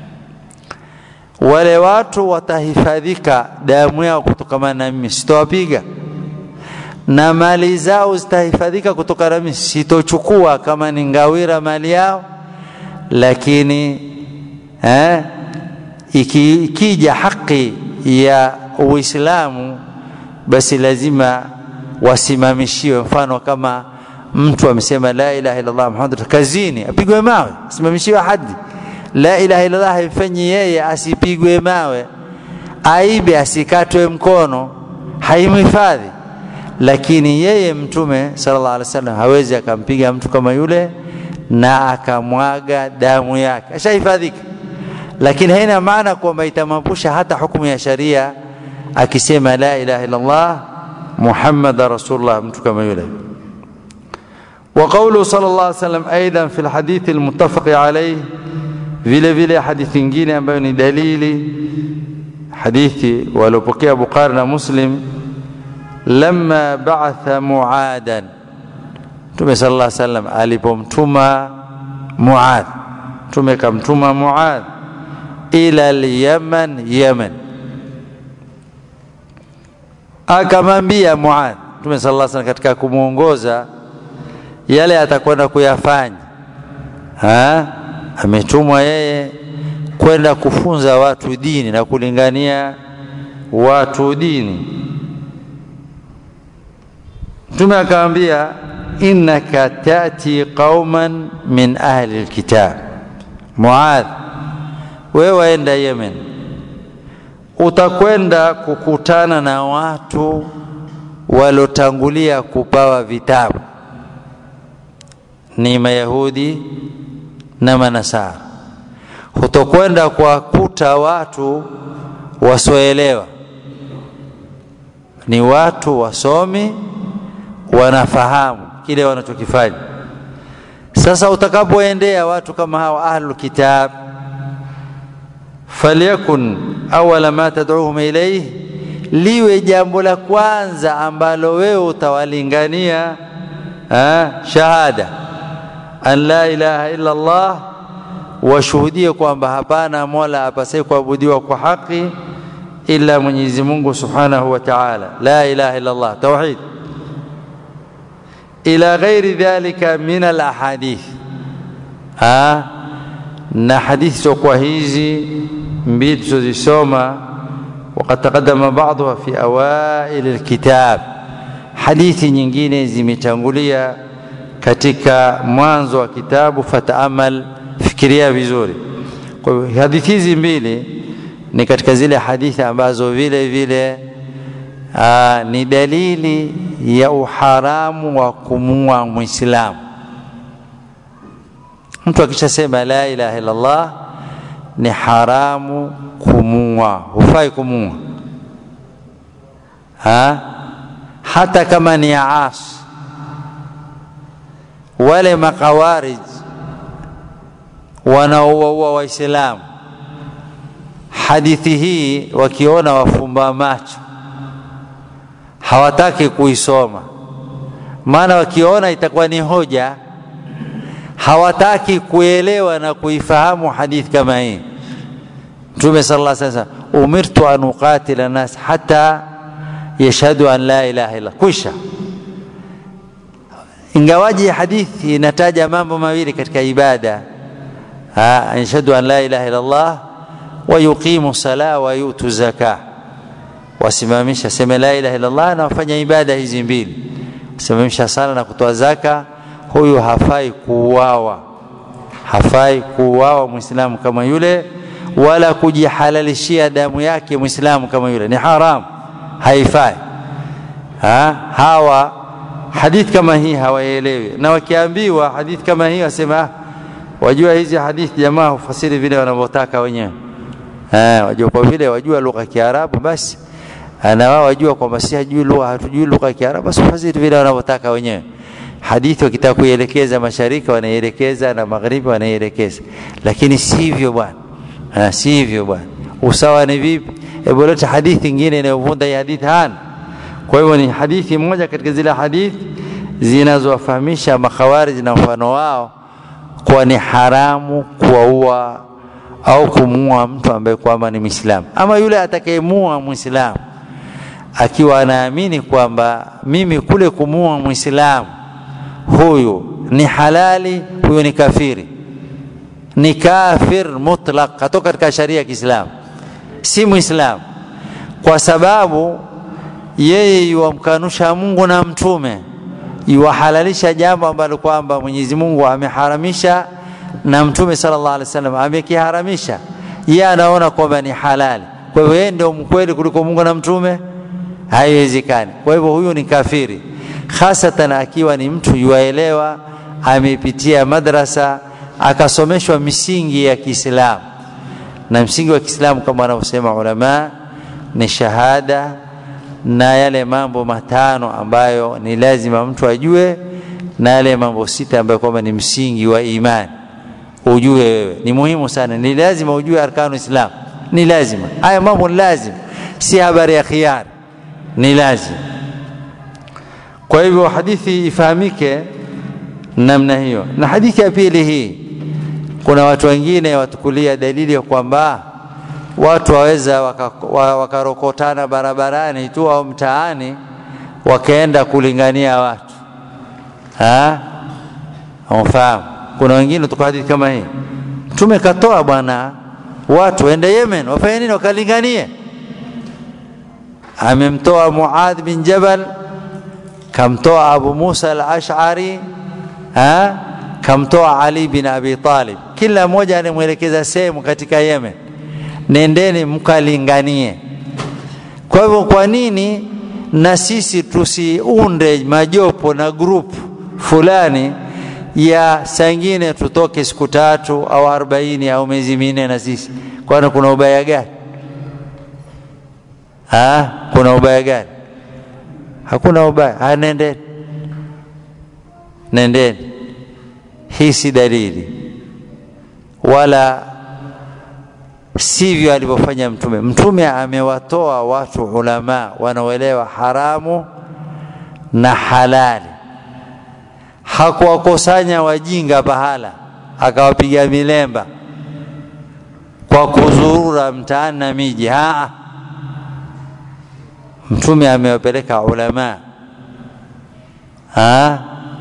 wale watu watahifadhika damu yao kutokana na mimi sitowapiga na mali zao zitahifadhika kutokana na mimi sitochukua kama ni ngawira mali yao lakini eh, iki, ikija haki ya uislamu basi lazima wasimamishiwe mfano kama mtu amesema la ilaha illa Allah Muhammad kazini apigwe mawe simamishiwe hadi la ilaha illallah haimfanyi yeye asipigwe mawe aibe asikatwe mkono haimhifadhi lakini yeye mtume sallallahu alaihi wasallam hawezi akampiga mtu kama yule na akamwaga damu yake ashahifadhika lakini haina maana kwamba itamwepusha hata hukumu ya sharia akisema la ilaha illallah muhammad rasulullah mtu kama yule وقوله صلى الله عليه وسلم ايضا في الحديث المتفق عليه vile vile hadithi nyingine ambayo ni dalili hadithi waliopokea Bukhari na Muslim lamma ba'atha Muadan Mtume sallallahu alaihi wasallam alipomtuma Muad Mtume kamtuma Muad ila al-Yaman Yaman akamwambia Muad Mtume sallallahu alaihi wasallam katika kumuongoza yale atakwenda kuyafanya ha ametumwa yeye kwenda kufunza watu dini na kulingania watu dini mtume akamwambia innaka tati qauman min ahli alkitab muadh wewe waenda yemen utakwenda kukutana na watu walotangulia kupawa vitabu ni mayahudi na manasara hutokwenda kuwakuta watu wasioelewa ni watu wasomi wanafahamu kile wanachokifanya sasa utakapoendea watu kama hawa ahlul kitab falyakun awala ma tad'uhum ilayhi liwe jambo la kwanza ambalo wewe utawalingania shahada an la ilaha illa Allah washuhudie kwamba hapana mola apasaye kuabudiwa kwa haki ila Mwenyezi Mungu Subhanahu wa Ta'ala la ilaha illa Allah tauhid ila ghairi dhalika min al ahadith ha na hadithi kwa hizi mbili tulizosoma وقد تقدم بعضها في أوائل الكتاب hadithi nyingine zimetangulia katika mwanzo wa kitabu fataamal fikiria vizuri kwa hivyo hadithi hizi mbili ni katika zile hadithi ambazo vile vile aa, ni dalili ya uharamu wa kumua mwislamu mtu akishasema la ilaha illallah ni haramu kumua hufai kumua ha? hata kama ni aasi wale makawarij wanaowaua waislamu hadithi hii wakiona wafumba macho hawataki kuisoma maana wakiona itakuwa ni hoja hawataki kuelewa na kuifahamu hadithi kama hii mtume sallallahu alaihi wasallam umirtu an uqatila nas hata yashhadu an la ilaha illa kwisha ingawaji hadithi inataja mambo mawili katika ibada yashhadu an la ilaha illa Allah wa yuqimu sala wa yutu zaka wasimamisha sema la ilaha illa Allah na wafanya ibada hizi mbili simamisha sala na kutoa zaka huyu hafai kuuawa hafai kuuawa muislamu kama yule wala kujihalalishia damu yake muislamu kama yule ni haram haifai ha? hawa hadithi kama hii hawaelewi na wakiambiwa hadithi kama hii wasema wajua hizi hadithi jamaa hufasiri vile wanavyotaka wenyewe wajua kwa vile wajua lugha ya Kiarabu basi na wao wajua kwamba si hajui lugha hatujui lugha ya Kiarabu basi hufasiri vile wanavyotaka wenyewe hadithi wakitaka kuielekeza mashariki wanaielekeza na magharibi wanaielekeza lakini sivyo bwana sivyo bwana usawa ni vipi hebu leta hadithi nyingine inayovunda hii hadithi hana kwa hivyo ni hadithi moja katika zile hadithi zinazowafahamisha makhawarij na mfano wao kuwa ni haramu kuwaua au kumuua mtu ambaye kwamba ni Muislamu ama yule atakayemuua Muislamu akiwa anaamini kwamba mimi kule kumuua Muislamu huyu ni halali huyu ni kafiri ni kafir mutlaq katoka katika sharia ya Kiislamu si Muislamu kwa sababu yeye yuwamkanusha Mungu na mtume yuwahalalisha jambo ambalo kwamba Mwenyezi Mungu ameharamisha na mtume sallallahu alaihi wasallam amekiharamisha yeye anaona kwamba ni halali kwa hivyo yeye ndio mkweli kuliko Mungu na mtume haiwezekani kwa hivyo huyu ni kafiri hasatan akiwa ni mtu yuaelewa amepitia madrasa akasomeshwa misingi ya Kiislamu na msingi wa Kiislamu kama wanavyosema ulama ni shahada na yale mambo matano ambayo ni lazima mtu ajue na yale mambo sita ambayo kwamba ni msingi wa imani ujue wewe ni muhimu sana ni lazima ujue arkanu islam ni lazima haya mambo ni lazima si habari ya khiari ni lazima kwa hivyo hadithi ifahamike namna hiyo na hadithi ya pili hii kuna watu wengine watukulia dalili ya kwamba watu waweza wakarokotana waka barabarani tu au mtaani wakaenda kulingania watu umfahamu kuna wengine tuko hadithi kama hii mtume katoa bwana watu waende Yemen wafanye nini wakalinganie amemtoa Muadh bin Jabal kamtoa Abu Musa al-Ash'ari kamtoa Ali bin Abi Talib kila mmoja anamwelekeza sehemu katika Yemen nendeni mkalinganie kwa hivyo kwa nini na sisi tusiunde majopo na grupu fulani ya sangine tutoke siku tatu au arobaini au miezi minne na sisi kwani kuna ubaya gani ha? kuna ubaya gani hakuna ubaya ha, nendeni nendeni hii si dalili wala sivyo alivyofanya mtume mtume amewatoa watu ulama wanaoelewa haramu na halali hakuwakusanya wajinga pahala akawapiga milemba kwa kuzurura mtaani na miji haa mtume amewapeleka ulama ha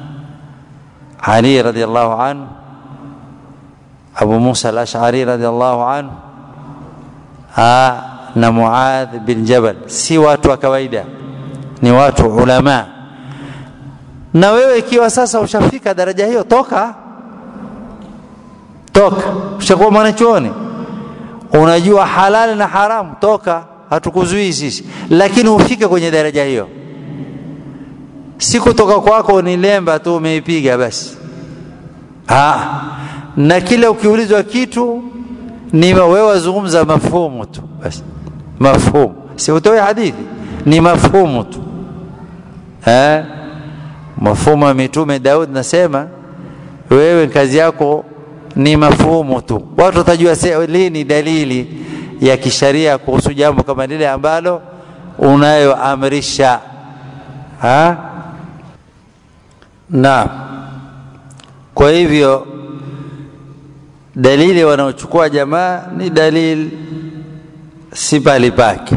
Ali radhiallahu anhu Abu Musa al-Ash'ari radhiallahu anhu ha na Muadh bin Jabal si watu wa kawaida ni watu ulama na wewe ikiwa sasa ushafika daraja hiyo toka toka ushakuwa mwanachuoni unajua halali na haramu toka hatukuzuii sisi lakini ufike kwenye daraja hiyo si kutoka kwako ni lemba tu umeipiga basi ha. na kila ukiulizwa kitu ni wewe wazungumza mafhumu tu basi mafhumu si utoe hadithi ni mafhumu tu eh mafhumu ya mitume Daud nasema wewe kazi yako ni mafhumu tu watu watajua lini dalili ya kisharia kuhusu jambo kama lile ambalo unayoamrisha ha na kwa hivyo dalili wanaochukua jamaa ni dalili si pali pake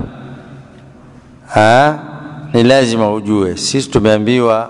ni lazima ujue sisi tumeambiwa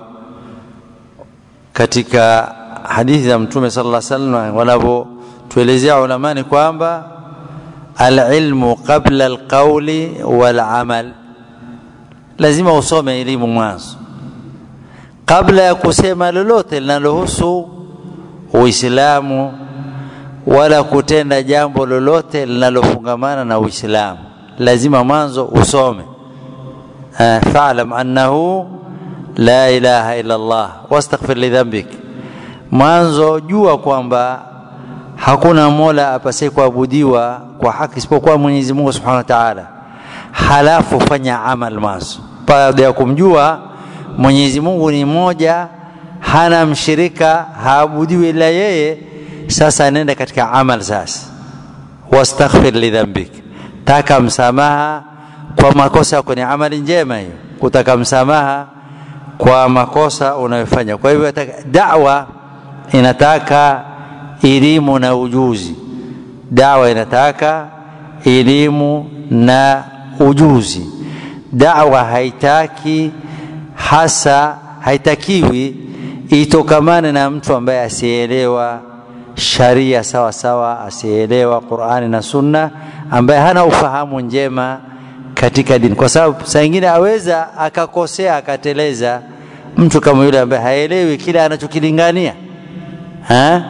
katika hadithi za mtume sallallahu alaihi wasallam wanavyotuelezea ulamani kwamba alilmu qabla alqawli walamal lazima usome elimu mwanzo kabla ya kusema lolote linalohusu uislamu wala kutenda jambo lolote linalofungamana na uislamu lazima mwanzo usome fa'lam annahu la ilaha illa Allah wastaghfir li dhanbik mwanzo jua kwamba hakuna mola apasaye kuabudiwa kwa haki isipokuwa Mwenyezi Mungu Subhanahu wa Ta'ala halafu fanya amal mwanzo baada ya kumjua Mwenyezi Mungu ni moja hana mshirika haabudiwi ila yeye sasa nenda katika amal sasa wastaghfir li dhanbik taka msamaha kwa makosa yako ni amali njema hiyo kutaka msamaha kwa makosa unayofanya kwa hivyo da'wa inataka elimu na ujuzi dawa inataka elimu na ujuzi dawa haitaki hasa haitakiwi itokamane na mtu ambaye asielewa sharia sawa sawa asielewa Qur'ani na Sunna ambaye hana ufahamu njema katika dini kwa sababu saa nyingine aweza akakosea akateleza mtu kama yule ambaye haelewi kile anachokilingania ha?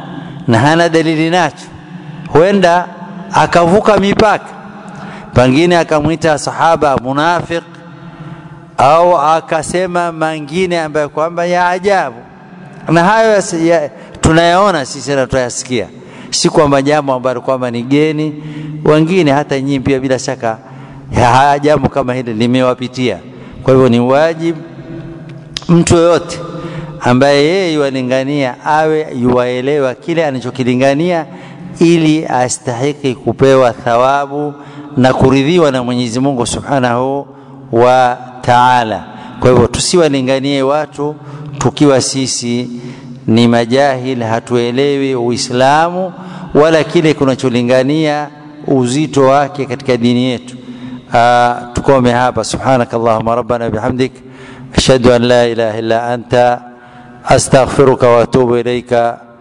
na hana dalili nacho huenda akavuka mipaka pengine akamwita sahaba munafiq au akasema mengine ambayo kwamba ya ajabu na hayo ya, tunayaona sisi na tunayasikia si kwamba jambo ambalo kwamba ni geni wengine hata nyinyi pia bila shaka haya jambo kama hili limewapitia kwa hivyo ni wajibu mtu yoyote ambaye yeye yuwalingania awe yuwaelewa kile anachokilingania ili astahiki kupewa thawabu na kuridhiwa na Mwenyezi Mungu Subhanahu wa Ta'ala. Kwa hivyo tusiwalinganie watu tukiwa sisi ni majahil, hatuelewi Uislamu wala kile kunacholingania uzito wake katika dini yetu. Uh, tukome hapa. Subhanakallahumma rabbana bihamdik ashhadu an la ilaha illa anta astaghfiruka wa atubu ilaika